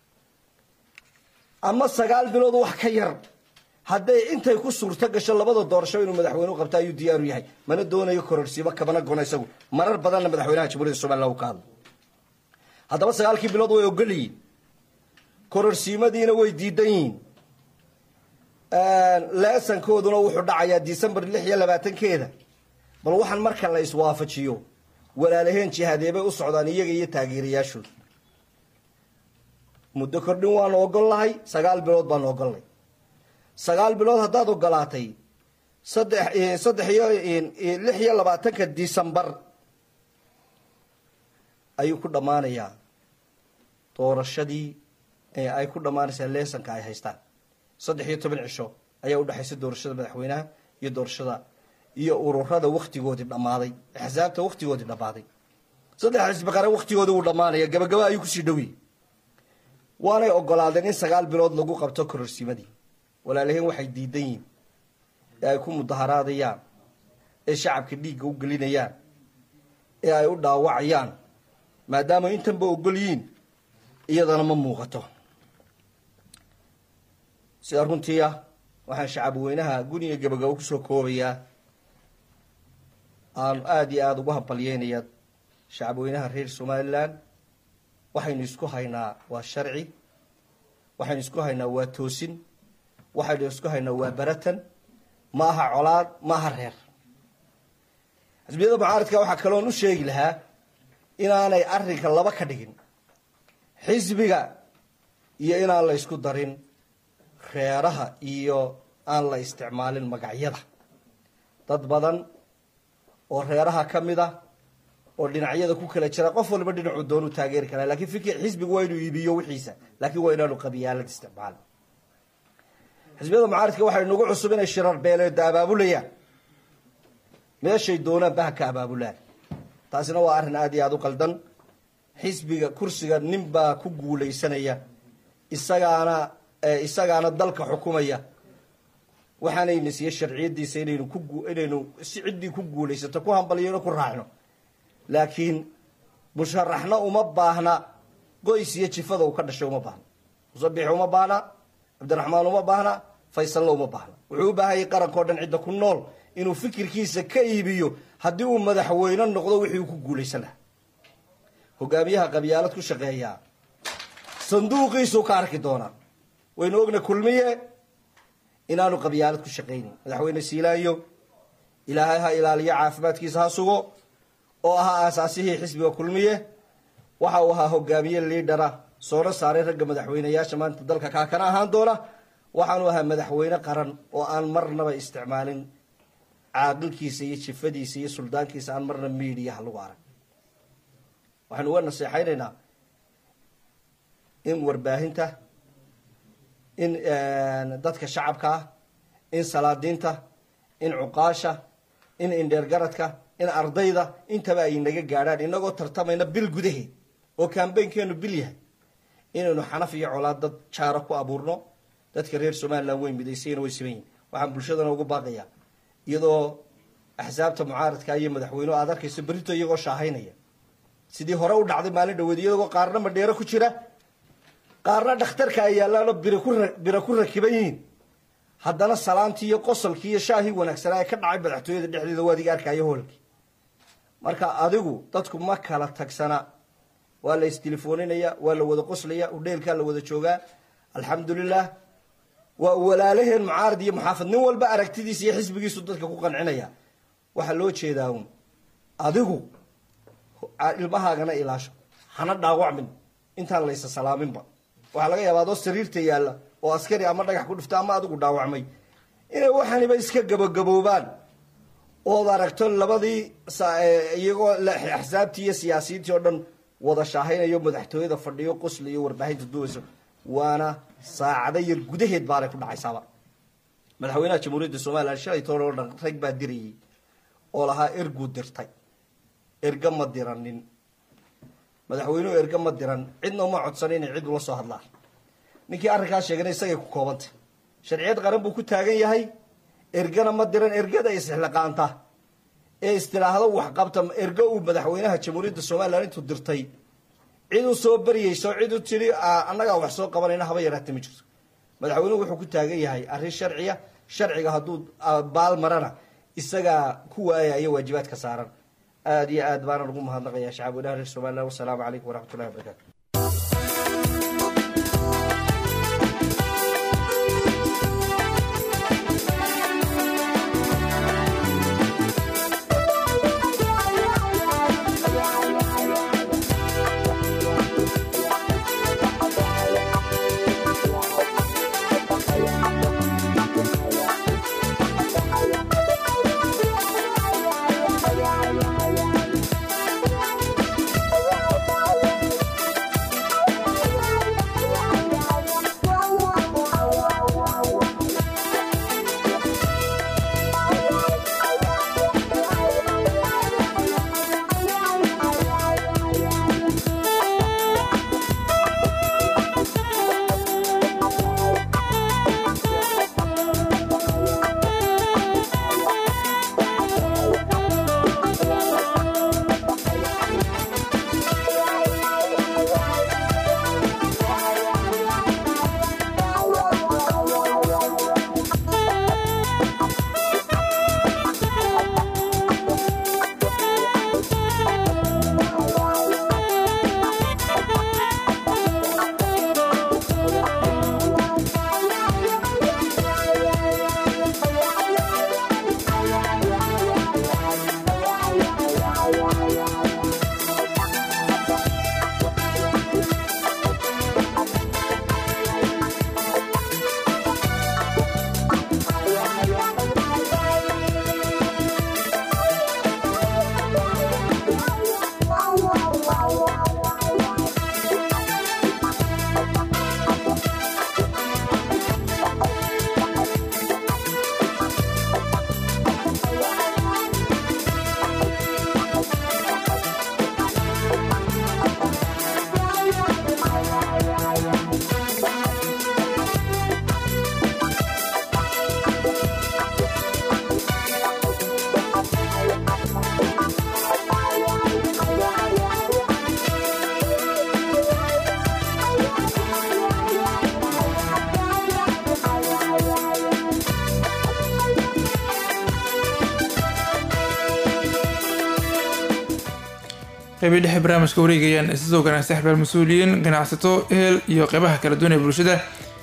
ama sagaal bilood wax ka yar hadday intay ku suurto gasho labada doorasho inuu madaxweynuhu qabto ayuu diyaaru yahay mana doonayo kororsiimo kabana gono isagu marar badanna madaxweynaha jamhuuriyadda somalilan uu ka hadlo haddaba sagaalkii bilood way ogolyihiin kororsiimadiina way diidan yihiin leesankooduna wuxuu dhacayaa december lix iyo labaatankeeda bal waxaan marka la iswaafajiyo walaalaheen jihadeebay u socdaan iyaga iyo taageerayaashooda muddo kordhin waanu ogolnahay sagaal bilood baanu ogolnay sagaal bilood haddaad ogolaatay saddex saddex iyo lix iyo labaatanka december ayuu ku dhammaanayaa doorashadii ay ku dhammaanaysaa leesanka ay haystaan saddex iyo toban cisho ayaa udhexaysa doorashada madaxweynaha iyo doorashada iyo ururada waktigoodii dhammaaday axsaabta waktigoodii dhammaaday saddex xisbi qare waktigoodii wuu dhammaanaya gabagaba ayuu kusii dhowiyey waanay ogolaadeen in sagaal bilood lagu qabto kororsiimadii walaalaheen waxay diidan yihiin ee ay ku mudaharaadayaan ee shacabka dhiigga u gelinayaan ee ay u dhaawacayaan maadaama intanba ogol yihiin iyadana ma muuqato sida runtii ah waxaan shacab weynaha guniga gabagabo kusoo koobayaa aanu aada iyo aada ugu hambalyeynayaa shacab weynaha reer somalilan waxaynu isku haynaa waa sharci waxaynu isku haynaa waa toosin waxaynu isku haynaa waa baratan ma aha colaad ma aha reer xisbiyada mucaaradka waxaa kaloon u sheegi lahaa inaanay arrinka laba ka dhigin xisbiga iyo inaan la isku darin reeraha iyo aan la isticmaalin magacyada dad badan oo reeraha ka mid ah oo dhinacyada ku kala jira qof walba dhinacuu doonu taageeri karaa laakiin fikir xisbigu waa inuu iibiyo wixiisa laakiin waa inaanu qabiyaalad isticmaal xisbiyada mucaaridka waxay nagu cusub inay shirar beeleeda abaabulayaan meeshay doonaan baha ka abaabulaan taasina waa arrin aada iyo aada u qaldan xisbiga kursiga nin baa ku guulaysanaya isagaana isagaana dalka xukumaya waxaanayna siiye sharciyadiisa inaynu ku inaynu si ciddii ku guulaysato ku hambaliyano ku raacno laakiin musharaxna uma baahna qoys iyo jifada uu ka dhashay uma baahna musabix uma baahna cabdiraxmaan uma baahna faysalna uma baahna wuxuu u baahanyay qarankao dhan cidda ku nool inuu fikirkiisa ka iibiyo haddii uu madaxweyne noqdo wixii uu ku guulaysan lahaa hogaamiyaha qabyaalad ku shaqeeyaa sanduuqiisuu ka arki doonaa waynu ogna kulmiye inaanu qabyaalad ku shaqaynin madaxweyne siilaanyo ilaahay ha ilaaliyo caafimaadkiisa ha sugo oo ahaa aasaasihii xisbiga kulmiye waxa uu ahaa hogaamiye liidhara soona saaray ragga madaxweyneyaasha maanta dalka kaa kana ahaan doona waxaanu ahaa madaxweyne qaran oo aan marnaba isticmaalin caaqilkiisa iyo jifadiisa iyo suldaankiisa aan marna miidiyaha lagu arag waxaynu uga naseexaynaynaa in warbaahinta in dadka shacabka ah in salaadiinta in cuqaasha in indheergaradka in ardayda intaba ay naga gaadhaan inagoo tartamayna bil gudaheed oo kambaynkeenu bil yahay inaynu xanaf iyo colaad dad jaaro ku abuurno dadka reer somalilan way midaysayna way siman yihin waxaan bulshadana ugu baaqayaa iyadoo axsaabta mucaaradka iyo madaxweynuhu aad arkayso berito iyagoo shaahaynaya sidii hore u dhacday maalin dhaweed iyagoo qaarna madheero ku jira qaarna dhakhtarka ay yaallaanoo bira ku bira ku rakiban yihiin haddana salaantii iyo qosolkii iyo shaahii wanaagsanaa ee ka dhacay madaxtooyada dhexdeeda waa adiga arkaayo hoolkii marka adigu dadku ma kala tagsana waa la istelefoninaya waa la wada qoslaya udheelkaa la wada joogaa alxamdulilah waa walaalaheen mucaarad iyo muxaafad nin walba aragtidiisa iyo xisbigiisu dadka ku qancinaya waxaa loo jeedaa un adigu ilmahaagana ilaasho hana dhaawacmin intaan laysa salaaminba waxaa laga yaaba adoo sariirta yaalla oo askari ama dhagax ku dhifta ama adigu dhaawacmay inay waxaniba iska gabagaboobaan ood aragto labadii iyagoo axsaabtii iyo siyaasiyiintii oo dhan wada shaahaynayo madaxtooyada fadhiyo qosli iyo warbaahinta duwayso waana saacado yar gudaheed baanay ku dhacaysaaba madaxweynaha jamhuuriyadda somalilan shalay toole oo dhan rag baa dirayay oo lahaa erguu dirtay erga ma diranin madaxweynuhu erga ma diran cidna uma codsan inay cid ula soo hadlaan ninkii arrinkaas sheegana isagay ku koobantay sharciyad qaran buu ku taagan yahay ergana ma diran ergada isxilaqaanta ee istilaahdo waxqabta ergo uu madaxweynaha jamhuuriyadda somalilan intuu dirtay cid u soo baryayso cid u tidhi annagaa wax soo qabanayna haba yaraata ma jirto madaxweynuhu wuxuu ku taagan yahay arrin sharciya sharciga hadduu baal marana isagaa ku waayaya waajibaadka saaran aada iyo aad baana ugu mahadnaqayaa shacab weynaha reer somalilan wasalaamu calaykum waraxmat ullahi wabarakatu qeybii dhexe barnaamijka wareegayaan isasoo ganacsi axbaal mas-uuliyiin ganacsato ehel iyo qeybaha kala duwan ee bulshada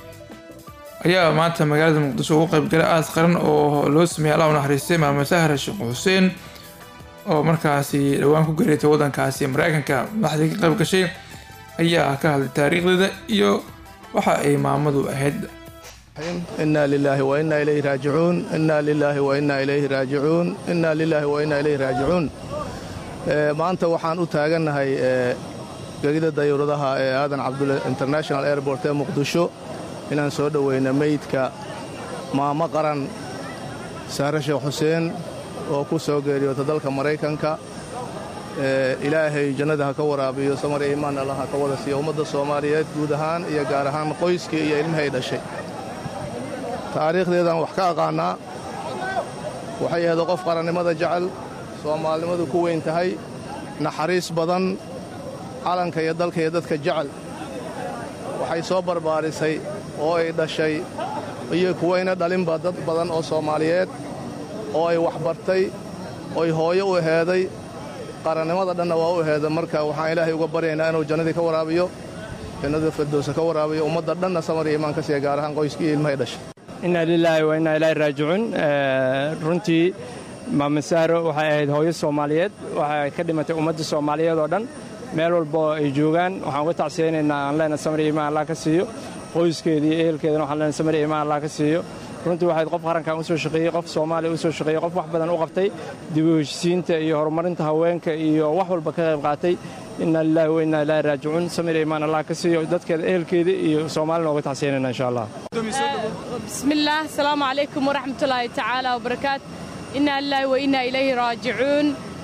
ayaa maanta magaalada muqdisho ugu qeybgalay aas qaran oo loo sameeyay allah u naxariistay maamo sahra sheekh xuseen oo markaasi dhowaan ku geereetay waddankaasi mareykanka madaxdii ka qayb gashay ayaa ka hadlay taariikhdeeda iyo waxa ay maamadu ahayd إنا لله وإنا إليه راجعون إنا لله وإنا إليه راجعون إنا لله وإنا إليه راجعون Ee, maanta waxaan u taagannahay ee, gegida dayuuradaha ee aadan cabdulle international airport ee muqdisho inaan soo dhoweyno meydka maamo qaran saare sheekh xuseen oo ku soo geeriyoota dalka maraykanka Ee, ilaahay jannada ha ka waraabiyo samar iyo imaan allah ha ka wada siiyo ummadda soomaaliyeed guud ahaan iyo gaar ahaan qoyskii iyo ilmahay dhashay taariikhdeedaan wax ka aqaannaa waxay ahayd qof qarannimada jecel soomaalinimadu ku weyn tahay naxariis badan calanka iyo dalka iyo dadka jecel waxay soo barbaarisay oo ay dhashay iyo kuwayna dhalinba dad badan oo soomaaliyeed oo ay waxbartay oy hooyo u eheeday qarannimada dhanna waa u eheeda marka waxaan ilaahay uga baryaynaa inuu jannadii ka waraabiyo jannada firdowsa ka waraabiyo ummadda dhanna samar iyo imaan ka siiya gaar ahaan qoyskii iyo ilmahay dhashay inna lilaahi wa inna ilaahi raajicuun Eh, runtii maama sahro waxay ahayd hooyo soomaaliyeed waxay ka dhimatay ummadda soomaaliyeed oo dhan meel walba oo ay joogaan waxaan uga tacsiyaynaynaa aan leenahay samir iyo imaan allah ka siiyo qoyskeeda iyo ehelkeedana waxaan leenahay samir iyo imaan allah ka siiyo runtii waxayd qof qarankan u soo shaqeeyey qof soomaaliya u soo shaqeeyey qof wax badan u qabtay dib u heshisiinta iyo horumarinta haweenka iyo wax walba ka qayb qaatay inna lilaahi wa inna ilaahi raajicuun samir iyo imaan allah ka siiyo dadkeeda ehelkeeda iyo soomaalina uga tacsiyaynayna insha allah بسم الله السلام عليكم ورحمة الله تعالى وبركاته إنا لله وإنا إليه راجعون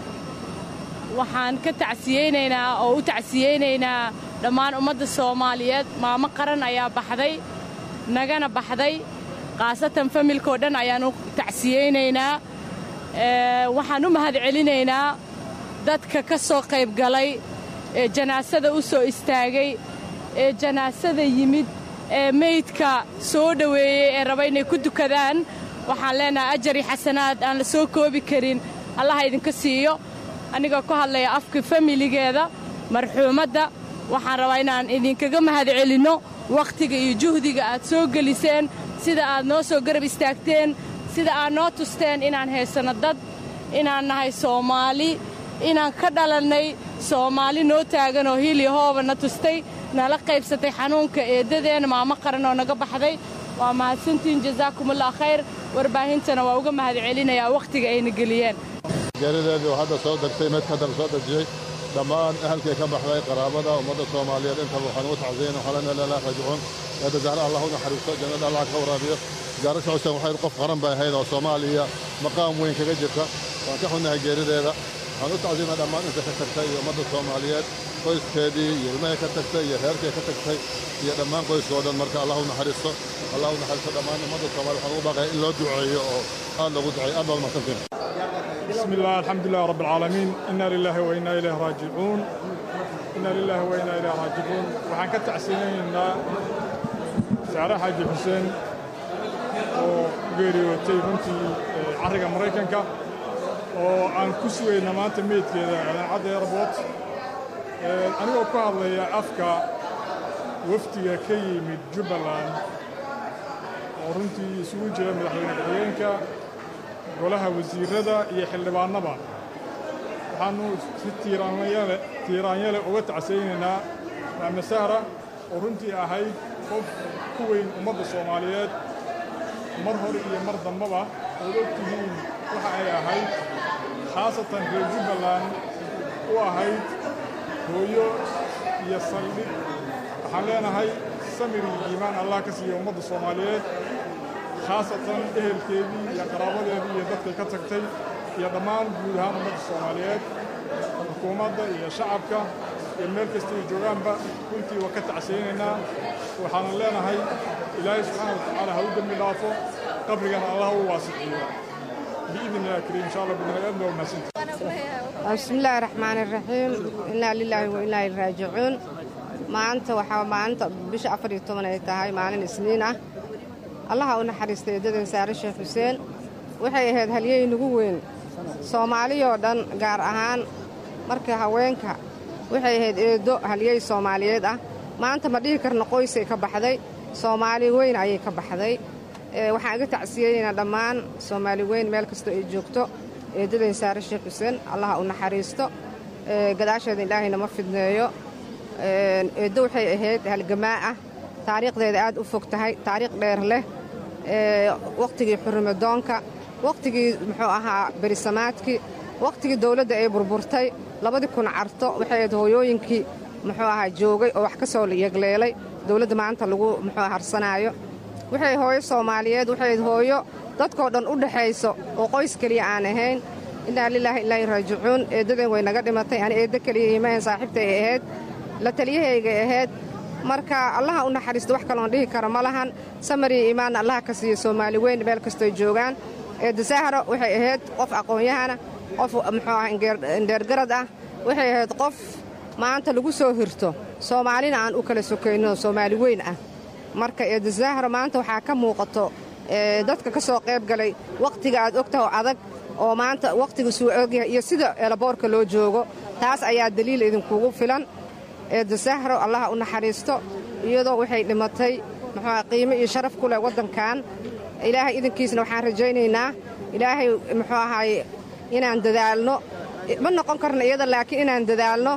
waxaan ka tacsiyeynaynaa oo u tacsiyeynaynaa dhammaan ummadda soomaaliyeed maamo qaran ayaa baxday nagana baxday khaasatan familkao dhan ayaan u tacsiyeynaynaa Ee, waxaan u mahadcelinaynaa dadka ka soo qayb galay ee janaasada u soo istaagay ee janaasada yimid ee meydka soo dhoweeyey ee raba inay ku dukadaan waxaan leenahay ajari xasanaad aan la soo koobi karin allaha idinka siiyo anigoo ku hadlaya afka familigeeda marxuumadda waxaan rabaa inaan idinkaga mahadcelinno wakhtiga iyo juhdiga aad soo geliseen sida aad noo soo garab istaagteen sida aad noo tusteen inaan haysanno dad inaan nahay soomaali inaan ka dhalannay soomaali noo taagan oo hiil iyo hooba na tustay nala qaybsatay xanuunka eeddadeenna maamo qaran oo naga baxday waa mahadsantihiin jasaakumullah khayr warbaahintana waa uga mahadcelinayaa wakhtiga ayna geliyeen geerideedii oo hadda soo degtay meydka hadda la soo dejiyey dhammaan ahalkii ka baxday qaraabada ummadda soomaaliyeed intaba waxaan ugu tacsiyeyna waxaa lena ilaa raajicuun eedda zahra allah u naxariisto jannada allah ka waraabiyo gaarasha xuseen waxay qof qaran bay ahayd oo soomaaliya maqaam weyn kaga jirta waan ka xunnahay geerideeda waxaan u tacsiinaa dhammaan inta ka tagtay iyo ummadda soomaaliyeed qoyskeedii iyo ilmahay ka tagtay iyo reerkii ka tagtay iyo dhammaan qoyska oo dhan marka allah u naxariisto allah u naxariisto dhammaan ummadda soomaaliya waxaan ugu baaqaya in loo duceeyo oo aad loogu duceeyo aad baad mahadsantiin بسم الله الحمد لله رب العالمين إنا لله وإنا إليه راجعون إنا لله وإنا إليه راجعون waxaan ka tacsinaynaa saare xaaji xuseen oo geeriyootay runtii eh, carriga maraykanka oo aan ku sugayna maanta meydkeeda idaacadda airport Eh, anigoo ku hadlaya afka wafdiga ka yimid jubbaland oo runtii isugu jira madaxweyne ku-xigeenka golaha wasiirada iyo xildhibaannaba waxaannu si tiiraanyale tiiraanyale uga tacsaynaynaa maame sahra oo runtii ahayd qof ku weyn ummadda soomaaliyeed mar hore iyo mar dambaba ood og tihiin waxa ay ahayd khaasatan reer jubbaland u ahayd hooyo iyo saldhig waxaan leenahay samir iyo iimaan allah ka siiya ummadda soomaaliyeed khaasatan ehelkeedii iyo qaraabadeedii iyo dadkay ka tagtay iyo dhammaan guud ahaan ummadda soomaaliyeed xukuumadda iyo shacabka iyo meel kasta ay joogaanba runtii waa ka tacsaynaynaa waxaanan leenahay ilaahay subxaana wa tacaala ha u dembi dhaafo qabrigana allah u waasiciyo biidn illahi kariim insha allah bidnaaadna waa mahadsantii بسم الله الرحمن الرحيم إنا لله وإنا إليه راجعون maanta waxaa maalinta bisha afar iyo toban ay tahay maalin isniin ah allaha u naxariistay eedadan saare sheekh xuseen waxay ahayd halyey nagu weyn soomaaliyoo dhan gaar ahaan marka haweenka waxay ahayd eedo halyey soomaaliyeed ah maanta ma dhihi karno qoysay ka baxday soomaali weyn ayay ka baxday waxaan iga tacsiyeynaynaa dhammaan soomaali weyn meel kastoo ay joogto eeddadayn saare sheekh xuseen allaha u naxariisto gadaasheeda ilaahayna ma fidneeyo eeddo waxay ahayd halgamaa ah taariikhdeeda aad u fog tahay taariikh dheer leh wakhtigii xurrimadoonka wakhtigii muxuu ahaa berisamaadkii wakhtigii dawladda ay burburtay labadii kun carto waxay ahayd hooyooyinkii muxuu ahaa joogay oo wax ka soo yegleelay dawladda maanta lagu muxuu harsanaayo waxay hooyo soomaaliyeed waxay ahayd hooyo dadkoo dhan u dhexayso oo qoys keliya aan ahayn innaa lilaahi ilaahi raajicuun eeddadan way naga dhimatay ani eeddo keliya imahan saaxiibtay ay ahayd la taliyahaygay ahayd marka allaha u naxariisto wax kaloon dhihi karo ma lahan samariya iimaanna allaha ka siiyo soomaali weyn meel kastoy joogaan eedda sahro waxay ahayd qof aqoon-yahana qof muxuu ah indheergarad ah waxay ahayd qof maanta lagu soo hirto soomaalina aan u kala sokayno soomaali weyn ah marka eedda sahro maanta waxaa ka muuqato dadka ka soo qayb galay wakhtiga aad ogtaha oo adag oo maanta wakhtiga suu ogyahay iyo sida eelaboorka loo joogo taas ayaa daliil idinkugu filan eedda sahro allaha u naxariisto iyadoo waxay dhimatay muxuuah qiimo iyo sharaf ku leh waddankan ilaahay idinkiisna waxaan rajaynaynaa ilaahay muxuu ahaaye inaan dadaalno ma noqon karna iyada laakiin inaan dadaalno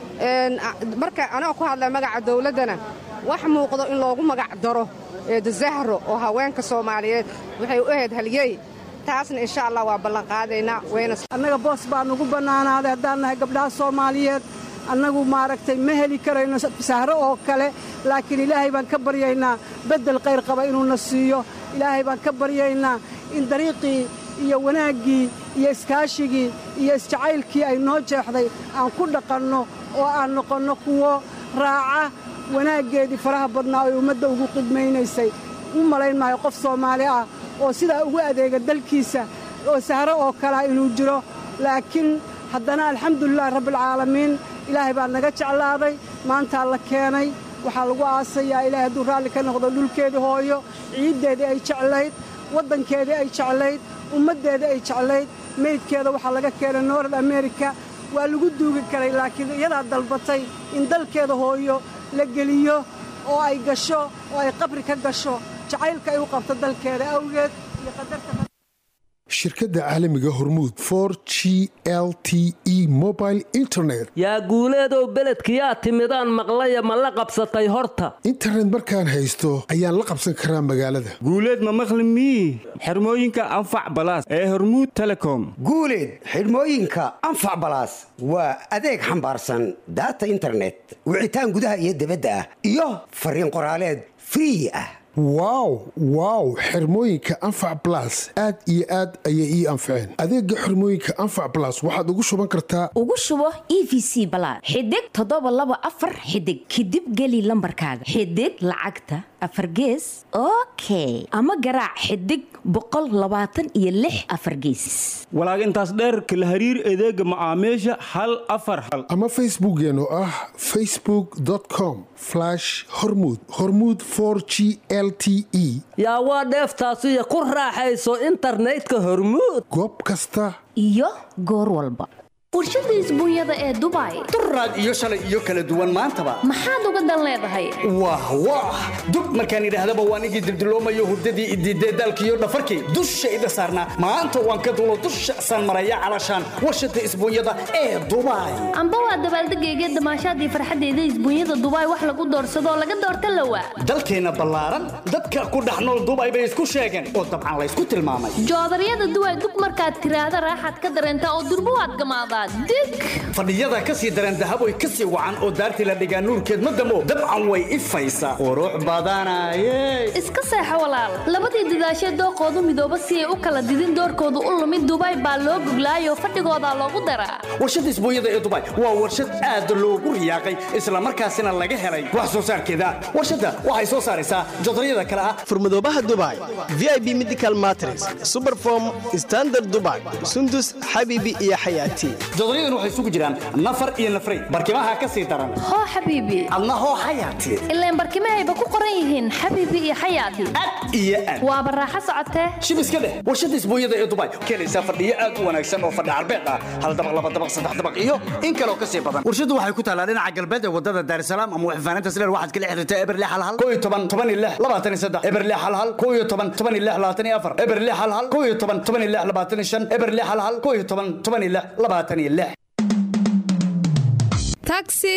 marka anagoo ku hadlaya magaca dawladdana wax muuqdo in loogu magac daro eedda sahro oo haweenka soomaaliyeed waxay u ahayd halyey taasna insha allah waa ballanqaadaynaa annaga boos baa nugu bannaanaaday haddaan nahay gabdhaha soomaaliyeed annagu maaragtay ma heli karayno sahro oo kale laakiin ilaahay baan ka baryaynaa beddel qayr qaba inuuna siiyo ilaahay baan ka baryaynaa in dariiqii iyo wanaaggii iyo iskaashigii iyo isjacaylkii ay noo jeexday aan ku dhaqanno oo aan noqonno kuwo raaca wanaaggeedii faraha badnaa oy ummadda ugu qidmaynaysay u malayn maayo qof soomaali ah oo sidaa ugu adeega dalkiisa oo sahro oo kalea inuu jiro laakiin haddana alxamdulilahi rabbialcaalamiin ilaahay baa naga jeclaaday maantaa la keenay waxaa lagu aasayaa ilaahay hadduu raalli ka noqdo dhulkeedii hooyo ciiddeedii ay jeclayd waddankeedii ay jeclayd ummaddeedii ay jeclayd meydkeeda waxaa laga keenay nord amerika waa lagu duugi karay laakiin iyadaa dalbatay in dalkeeda hooyo la geliyo oo ay gasho oo ay qabri ka gasho jacaylka ay u qabto dalkeeda awgeed iyo qadarta shirkadda caalamiga hormuud for g l t e mobile internet yaa guuleedow beledkiyaa timidaan maqlaya ma la qabsatay horta internet markaan haysto ayaan la qabsan karaa magaalada guuleed ma maqli mii xirmooyinka anfac balaas ee hormuud telecom guuleed xidhmooyinka anfac balaas waa adeeg xambaarsan daata internet wicitaan gudaha iyo dibadda ah iyo fariin qoraaleed free ah wow wow xirmooyinka anfac balas aad iyo aad ayay ii anfaceen adeega xirmooyinka anfac balas waxaad ugu shuban kartaa ugu shubo e v c balaad xidig toddoba laba afar xidig kadib geli lambarkaaga xidig lacagta afar gees okay ama garaac xidig boqol labaatan iyo lix afar gees walaag intaas dheer kala hariir adeega macaamiisha hal afar hal ama facebookeen oo ah facebook com hormud hormud g l t e yaa waa dheeftaasiyo ku raaxayso internetka hormuud goob kasta iyo goor walba warshada isbuunyada ee dubai duraad iyo shalay iyo kala duwan maantaba maxaad uga dan leedahay wah wah dub markaan idhaahdaba waan igii dildiloomayo hurdadii idiidee daalkiiyo dhafarkii dushayda saarnaa maanta waan ka dulo dusha san maraya calashaan warshada isbuunyada ee dubai amba waa dabaaldegayga damaashaadii farxaddeeda isbuunyada dubai wax lagu doorsadoo laga doorta lawa dalkeenna ballaaran dadka ku dhex nool dubai bay isku sheegeen oo dabcan laysku tilmaamay joodaryada duway dug markaad tiraahda raaxaad ka dareentaa oo durbo waad gamaadaa fadhiyada ka sii dareen dahaboy ka sii wacan oo daartii la dhigaa nuurkeed ma damo dabcan way ifaysaa qurux badanaye iska seexo walaal labadii dadaashee dooqoodu midooba si ay u kala didin doorkoodu u lumid dubai baa loo goglaayoo fadhigoodaa loogu daraa warshadda isbuunyada ee dubai waa warshad aad loogu riyaaqay islamarkaasina laga helay wax soo saarkeeda warshadda waxay soo saaraysaa jodaryada kale ah furmadoobaha dubai v i b medical matres superform standard dubai sundus xabiibi iyo xayaati jodaryaduna waxay isugu jiraan nafar iyo nafray barkimaha ka sii daran hoo xabiibi adna hoo xayaati ileen barkimahayba ku qoran yihiin xabiibi iyo xayaati iyo aad waaba raaxo socotee shib iska dheh warshada isbuunyada ee dubai keenaysaa fadhiyo aad u wanaagsan oo fadhi carbeed ah hal dabaq laba dabaq saddex dabaq iyo in kaloo ka sii badan warshadu waxay ku taalaa dhinaca galbeed ee wadada daarisalaam ama waxfaanaynta sileer waxaad kala xiriirtaa eberle halhal koo iyo toban toban iyo lix labaatan iyo saddex eberle halhal koo iyo toban toban iyo lix labaatan iyo afar eberle halhal koo iyo toban toban iyo lix labaatan iyo shan eberle halhal koo iyo toban toban iyo lix labaatan iyo lix taxi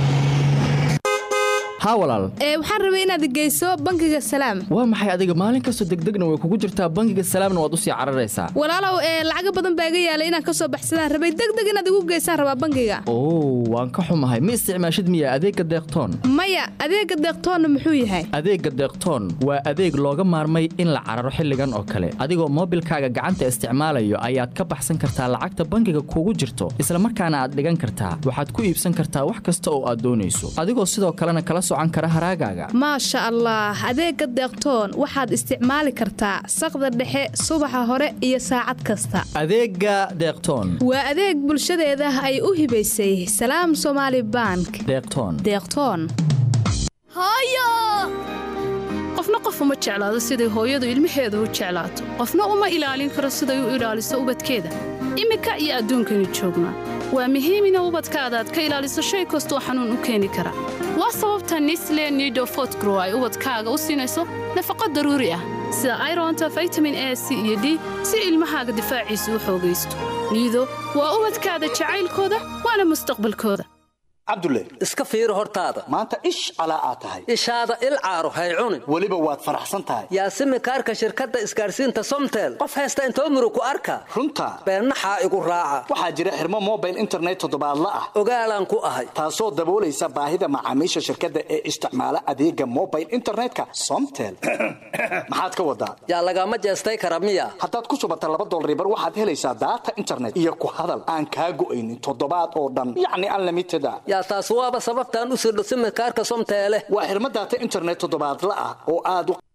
haa walaal ee waxaan rabay inaad geyso bangiga salaam waa maxay adiga maalin kastoo degdegna way kugu jirtaa bangiga salaamna waad u sii cararaysaa walaalow ee lacaga badan baa iga yaalay inaan ka soo baxsadaan rabay degdeg inaad igu geysaan rabaa bangiga oo waan ka xumahay ma isticmaashid miya adeegga deeqtoon maya adeega deeqtoonna muxuu yahay adeegga deeqtoon waa adeeg looga maarmay in la cararo xilligan oo kale adigoo moobilkaaga gacanta isticmaalayo ayaad ka baxsan kartaa lacagta bangiga kugu jirto isla markaana aad dhigan kartaa waxaad ku iibsan kartaa wax kasta oo aad doonayso adigoo sidoo kalena kala socan kara haraagaaga maasha allah adeega deeqtoon waxaad isticmaali kartaa saqda dhexe subaxa hore iyo saacad kasta adeegga deeqtoon waa adeeg bulshadeeda ay u hibaysay salaam somaali bank deeqtoon deeqtoon hooyo qofna qof uma jeclaado siday hooyadu ilmaheeda u jeclaato qofna uma ilaalin karo siday u ilaaliso ubadkeeda iminka iyo adduunkani joognaa waa muhiim ina ubadkaada aad ka ilaaliso shay kastoo xanuun u keeni kara waa sababta nisle nido fotgrow ay ubadkaaga u siinayso nafaqo daruuri ah sida ironta vitamin a c iyo d si ilmahaaga difaaciisa u xoogaysto niido waa ubadkaada jacaylkooda waana mustaqbalkooda cabdulle iska fiiri hortaada maanta ish calaa aad tahay ishaada il caaro hay cunin weliba waad faraxsan tahay yaasimi kaarka shirkadda isgaarsiinta somtel qof haysta intoo muru ku arka runta beennaxaa igu raaca waxaa jira xirmo mobile internet toddobaadla ah ogaalaan ku ahay taasoo daboolaysa baahida macaamiisha shirkadda ee isticmaala adeega mobile internetka somtel maxaad ka wadaa yaa lagama jeestay kara miya haddaad ku shubata laba dolaribar waxaad helaysaa daata internet iyo ku hadal aan kaa go'aynin toddobaad oo dhan yacni unlimited a yaa taas waaba sababtaan u sirdho simikaarka somteele waa xirmo daata internet toddobaadla ah oo aad u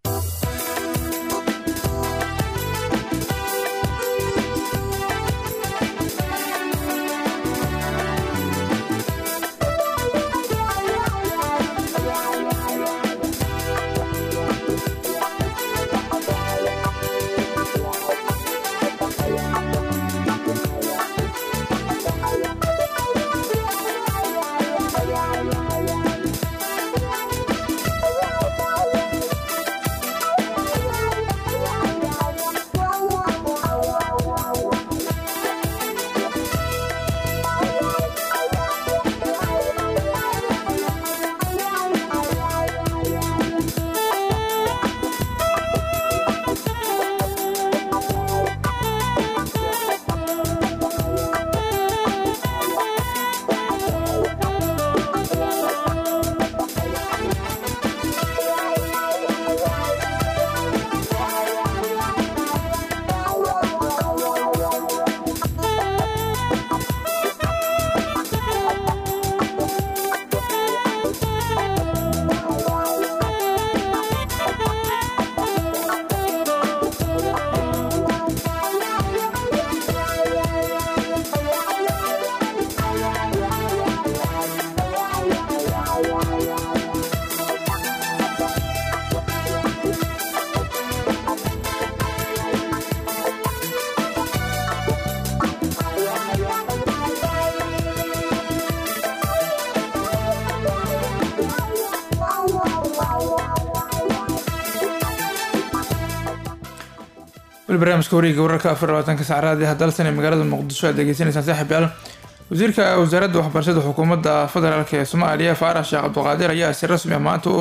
weli barnaamijka wareega wararka afar labaatanka saacraad ee dalsan ee magaalada muqdisho aad degeysanaysaan saaxiib yaal wasiirka wasaaradda waxbarashada xukuumadda federaalk ee soomaaliya faarax sheekh cabdiqaadir ayaa si rasmi ah maanta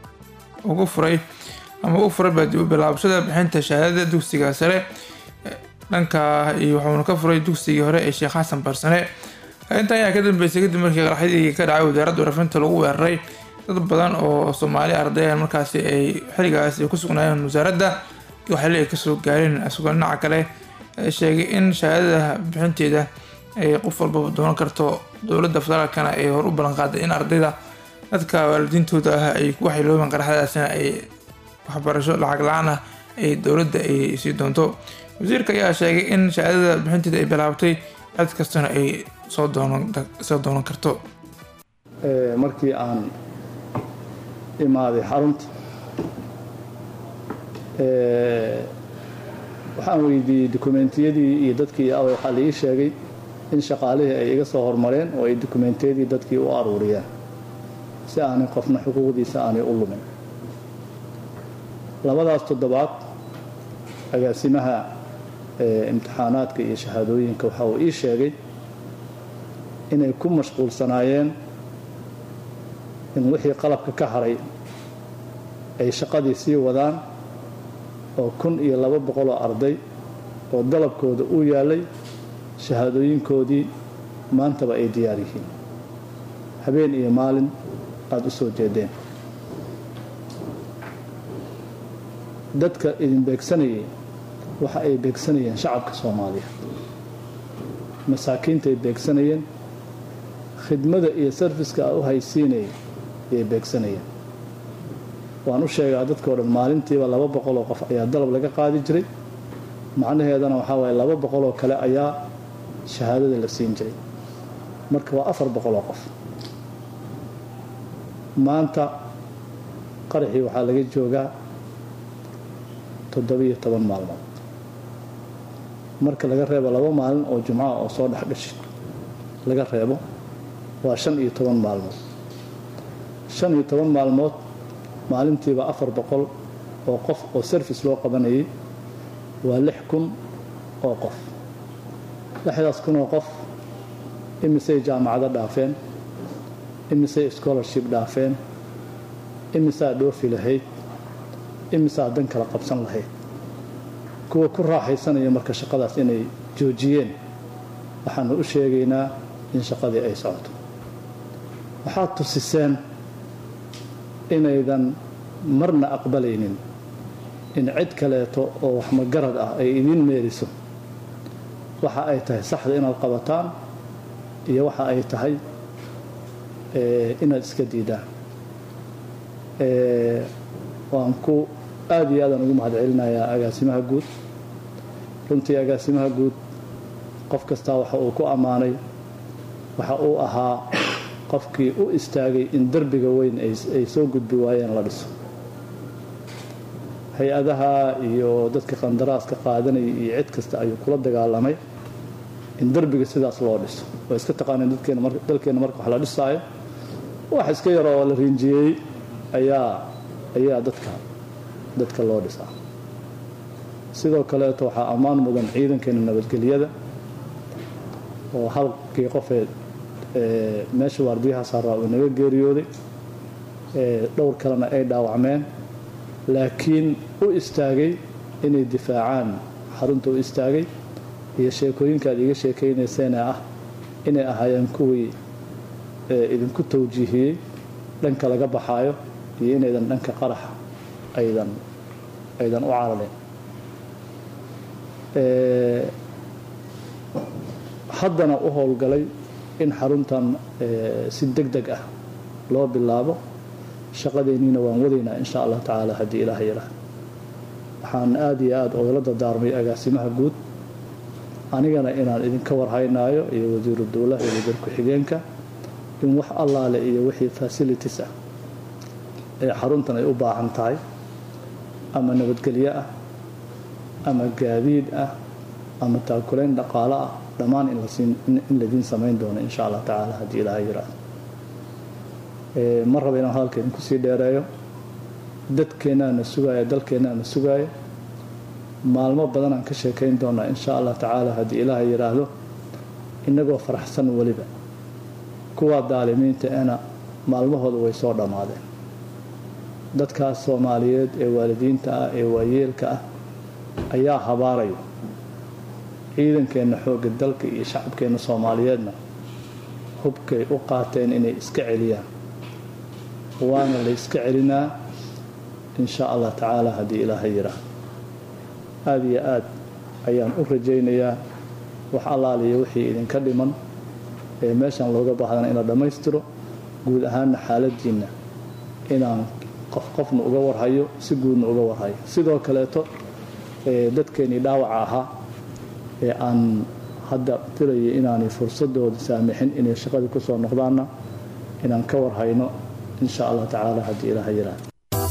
ugu furay ama u furay baadi u bilaabashada bixinta shahaadada dugsiga sare dhanka iyo wuxuuna ka furay dugsigii hore ee sheekh xasan barsane intan ayaa ka dambeysay kadib markii qaraxyadii ka dhacay wasaaradda warafinta lagu weeraray dad badan oo soomaali ardayan markaasi ay xiligaasi ku sugnaayeen wasaaradda waxaale ay kasoo gaareen isagoo dhinaca kale sheegay in shahaadada bixinteeda ay qof walbaba doonan karto dowladda federaalkana ay hor u ballanqaaday in ardayda dadka waalidiintooda ah ay ku waxyeeloobeen qaraxyadaasina ay waxbarasho lacag la-aan ah ay dowladda ay sii doonto wasiirka ayaa sheegay in shahaadada bixinteeda ay bilaabtay cid kastana ay soo doonan soo doonan karto Ee, markii aan imaaday xarunta ee, waxaan weydiiyey dokumentiyadii iyo dadkii away waxaa la ii sheegay in shaqaalihii ay iga soo hormareen oo ay dokumentiyadii dadkii u aruuriyeen si aanay qofna xuquuqdiisa aanay u lumin labadaas toddobaad agaasimaha ee, imtixaanaadka iyo shahaadooyinka waxa uu ii sheegay inay ku mashquulsanaayeen in wixii qalabka ka haray ay shaqadii sii wadaan oo kun iyo laba boqoloo arday oo dalabkooda u yaalay shahaadooyinkoodii maantaba ay diyaar yihiin habeen iyo maalin aada u soo jeedeen dadka idin beegsanayay waxa ay beegsanayeen shacabka soomaaliya masaakiintaay beegsanayeen khidmada iyo sarfiska a u haysiinayay ayay beegsanayeen waan u sheegaa dadkao dhan maalintiiba laba boqoloo qof ayaa dalab laga qaadi jiray macnaheedana waxaa waaye laba boqoloo kale ayaa shahaadada la siin jiray marka waa afar boqoloo qof maanta qaraxii waxaa laga joogaa toddobiyo toban maalmood marka laga reebo laba maalin oo jumcaha oo soo dhex gashay laga reebo waa shan iyo toban maalmood shan iyo toban maalmood maalintiiba afar boqol oo qof oo service loo qabanayay waa lix kun oo qof lixdaas kun oo qof imisay jaamacado dhaafeen imisay scholarship dhaafeen imisaa dhoofi lahayd imisaa dan kala qabsan lahayd kuwa ku raaxaysanaya marka shaqadaas inay joojiyeen waxaanu u sheegaynaa in shaqadii ay socoto waxaad tusiseen inaydan marna aqbalaynin in cid kaleeto oo waxmagarad ah ay idiin meeriso waxa ay tahay saxda inaad qabataan iyo waxa ay tahay inaad iska diidaan waan ku aada iyo aadaan ugu mahad celinayaa agaasimaha guud runtii agaasimaha guud qof kastaa waxa uu ku ammaanay waxa uu ahaa qofkii u istaagay in derbiga weyn ay soo gudbi waayeen la dhiso hay-adaha iyo dadka qandaraaska qaadanaya iyo cid kasta ayuu kula dagaalamay in derbiga sidaas loo dhiso waa iska taqaaneen dalkeenna marka wax la dhisaayo wax iska yar oo la riinjiyeey ayaa ayaa dadka dadka loo dhisaa sidoo kaleeto waxaa ammaan mudan ciidankeena nabadgelyada oo halkii qofee meesha waardiyaha saaraa uu naga geeriyooday dhowr kalena ay dhaawacmeen laakiin u istaagay inay difaacaan xarunta u istaagay iyo sheekooyinka aad iiga sheekaynayseen ee ah inay ahaayeen kuwii idinku tawjiihiyey dhanka laga baxaayo iyo inaydan dhanka qaraxa aydan aydan u carareen haddana u howlgalay in xaruntan si deg deg ah loo bilaabo shaqadeenniina waan wadaynaa insha allah tacaala haddii ilaah yaraah waxaan aada iyo aada ogala dardaarmay agaasimaha guud anigana inaan idinka warhaynaayo iyo wasiiru dowlaha iyo wasiir ku-xigeenka in wax allaale iyo wixii facilities ah ee xaruntan ay u baahan tahay ama nabadgelyo ah ama gaadiid ah ama taakulayn dhaqaalo ah dhammaan in ladiin samayn doono insha allah tacaala haddii ilaaha yiraahdo ma raba inaan hadalka idinku sii dheereeyo dadkeennaana sugaaya dalkeennaana sugaaya maalmo badanaan ka sheekayn doonaa insha allah tacaala haddii ilaaha yidhaahdo innagoo faraxsan weliba kuwaa daalimiinta ena maalmahooda way soo dhammaadeen dadkaas soomaaliyeed ee waalidiinta ah ee waayeelka ah ayaa habaarayo ciidankeenna xoogga dalka iyo shacabkeenna soomaaliyeedna hubkay u qaateen inay iska celiyaan waana la iska celinaa insha allah tacaala haddii ilaaha yidhaahdo aada iyo aad ayaan u rajaynayaa wax allaaliyo wixii idinka dhiman ee meeshan looga baahdana in la dhammaystiro guud ahaanna xaaladiinna inaan qof qofna uga warhayo si guudna uga warhayo sidoo kaleeto dadkeenii dhaawaca ahaa ee aan hadda filaya inaanay fursadooda saamixin inay shaqadii ku soo noqdaanna inaan ka warhayno insha allah tacaala haddii ilaaha yiraahdo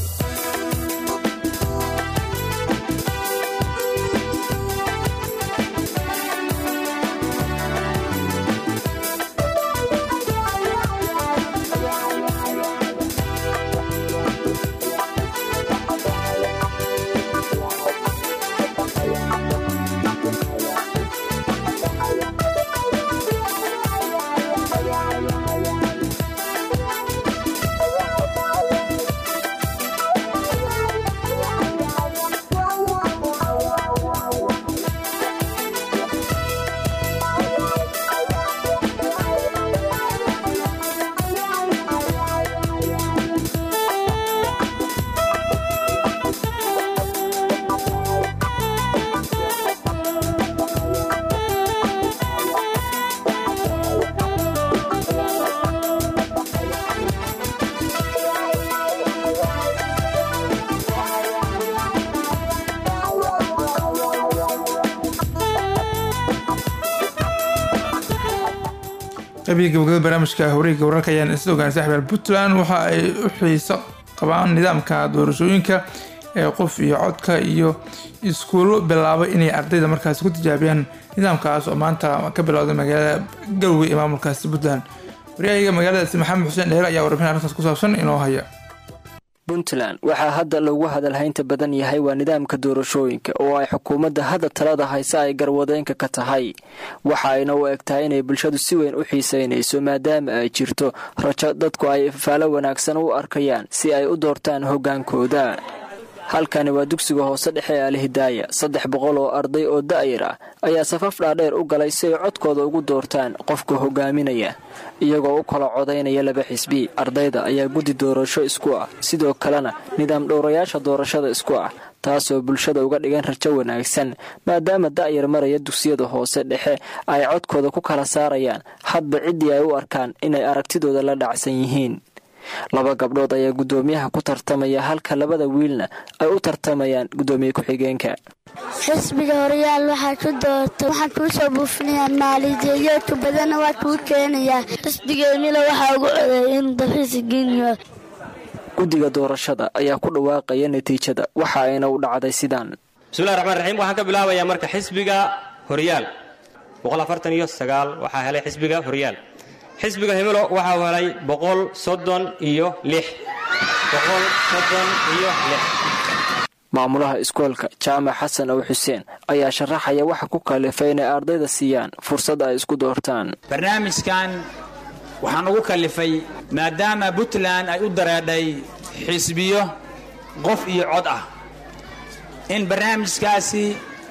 qabiga gabagabada barnaamijka hawreega wararka ayaan isla ogaan saaxibaal puntland waxa ay u xiiso qabaan nidaamka doorashooyinka ee qof iyo codka iyo iskuulo bilaabay inay ardayda markaasi ku tijaabiyaan nidaamkaas oo maanta ka bilowday magaalada galwey ee maamulkaasi puntland waryahayaga magaaladaasi maxamed xuseen dheere ayaa warbixin arrintaas ku saabsan inoo haya puntland waxaa hadda lagu hadalhaynta badan yahay waa nidaamka doorashooyinka oo ay xukuumadda hadda talada hayse ay garwadeenka ka tahay waxa ayna u eg tahay inay bulshadu si weyn u xiisaynayso maadaama ay jirto rajo dadku ay faalo wanaagsan u arkayaan si ay u doortaan hoggaankooda halkani waa dugsiga hoose dhexe ee alhidaaya saddex boqol oo arday oo da'yar ah ayaa safaf dhaadheer u galay si ay codkooda ugu doortaan qofka hogaaminaya iyagoo u kala codaynaya laba xisbi ardayda ayaa guddi doorasho isku ah sidoo kalena nidaam dhowrayaasha doorashada isku ah taasoo bulshada uga dhigan rajo wanaagsan maadaama da'yar maraya dugsiyada hoose dhexe ay codkooda ku kala saarayaan hadba ciddii ay u arkaan inay aragtidooda la dhacsan yihiin laba gabdhood ayaa guddoomiyaha ku tartamaya halka labada wiilna ay u tartamayaan guddoomiye ku-xigeenka xisbiga horyaal waxaad ku doorta waxaan kuu soo buufinayaa maaliyadeeyoodka badanna waa kuu keenayaa xisbiga emila waxaa ugu codeeyay inuu dalxiisa geeniyo guddiga doorashada ayaa ku dhawaaqaya natiijada waxa ayna u dhacday sidaan bismillahi raxmaan raxiim waxaan ka bilaabayaa marka xisbiga horyaal iyo waxaa helay xisbiga horyaal xisbiga himilo waxa uu helay boqol soddon iyo lix boqol soddon iyo lix maamulaha iskoolka jaamac xasan ow xuseen ayaa sharaxaya waxa ku kalifay inay ardayda siiyaan fursad ay isku doortaan barnaamijkan waxaan ugu kalifay maadaama puntland ay u dareedhay xisbiyo qof iyo cod ah in barnaamijkaasi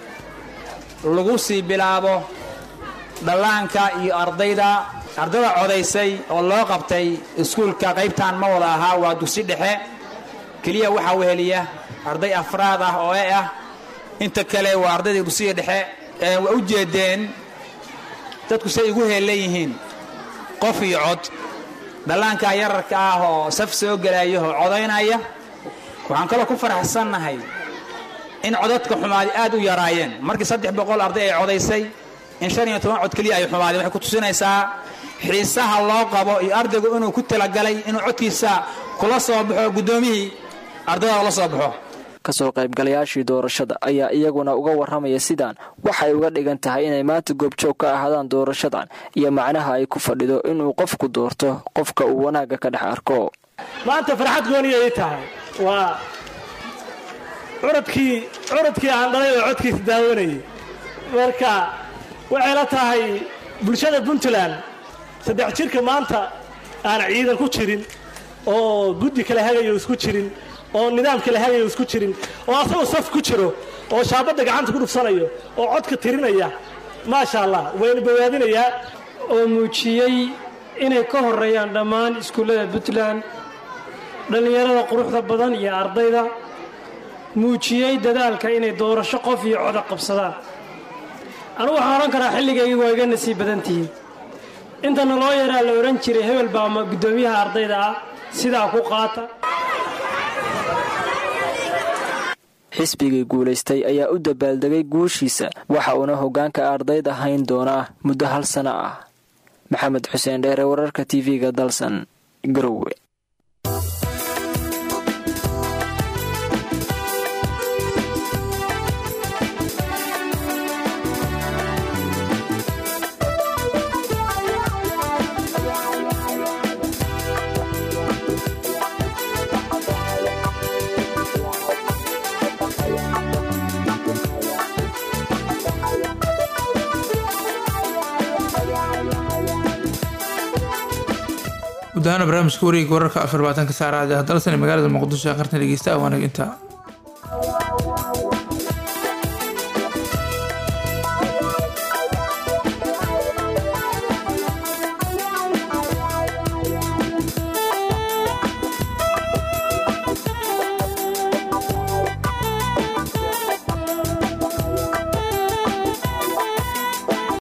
lagu sii bilaabo dhallaanka iyo ardayda ardada codaysay oo loo qabtay iskuulka qaybtan ma wada ahaa waa dugsi dhexe keliya waxaa weheliya arday afraad ah oo e ah inta kale waa ardayda dugsiga dhexe waa u jeedeen dadku say igu heellan yihiin qof iyo cod dhallaanka yararka ah oo saf soo gelaya oo codaynaya waxaan kaloo ku faraxsannahay in codadka xumaadi aad u yaraayeen markii saddex boqol arday ay codaysay in shan iyo toban cod keliya ay xumaadeen waxay ku tusinaysaa xiisaha loo qabo iyo ardaygu inuu ku talagalay inuu codkiisa kula soo baxo guddoomiyihii ardayda la soo baxo kasoo qaybgalayaashii doorashada ayaa iyaguna uga warramaya sidaan waxay uga dhigan tahay inay maanta goobjoog ka ahaadaan doorashadan iyo macnaha ay ku fadhido inuu qofku doorto qofka uu wanaagga ka dhex arko maanta farxad gooniyay tahay waa curadkii curadkii aan dhalay oo codkiisa daawanayay marka waxay la tahay bulshada puntland saddex jirka maanta aan ciidan ku jirin oo guddi kale hagayo isku jirin oo nidaam kale hagayo isku jirin oo asagoo saf ku jiro oo shaabadda gacanta ku dhufsanayo oo codka tirinaya maasha allah wayna bawaadinayaa oo muujiyey inay ka horeeyaan dhammaan iskuullada puntland dhallinyarada quruxda badan iyo ardayda muujiyey dadaalka inay doorasho qof iyo coda qabsadaan anugu waxaan odhan karaa xilligaygii waa iga nasiib badan tihiin intana loo yaraa la odhan jiray hebel baa ama guddoomiyaha ardayda ah sidaa ku qaata xisbigii guulaystay ayaa u dabaaldegay guushiisa waxa uuna hoggaanka ardayda hayn doonaa muddo hal sano ah maxamed xuseen dheere wararka tv-ga dalsan garowe guud ahaan barnaamijka wareega wararka afar labaatanka saacada dalsan ee magaalada muqdisho ee qartan dhegeysta waanaga intaa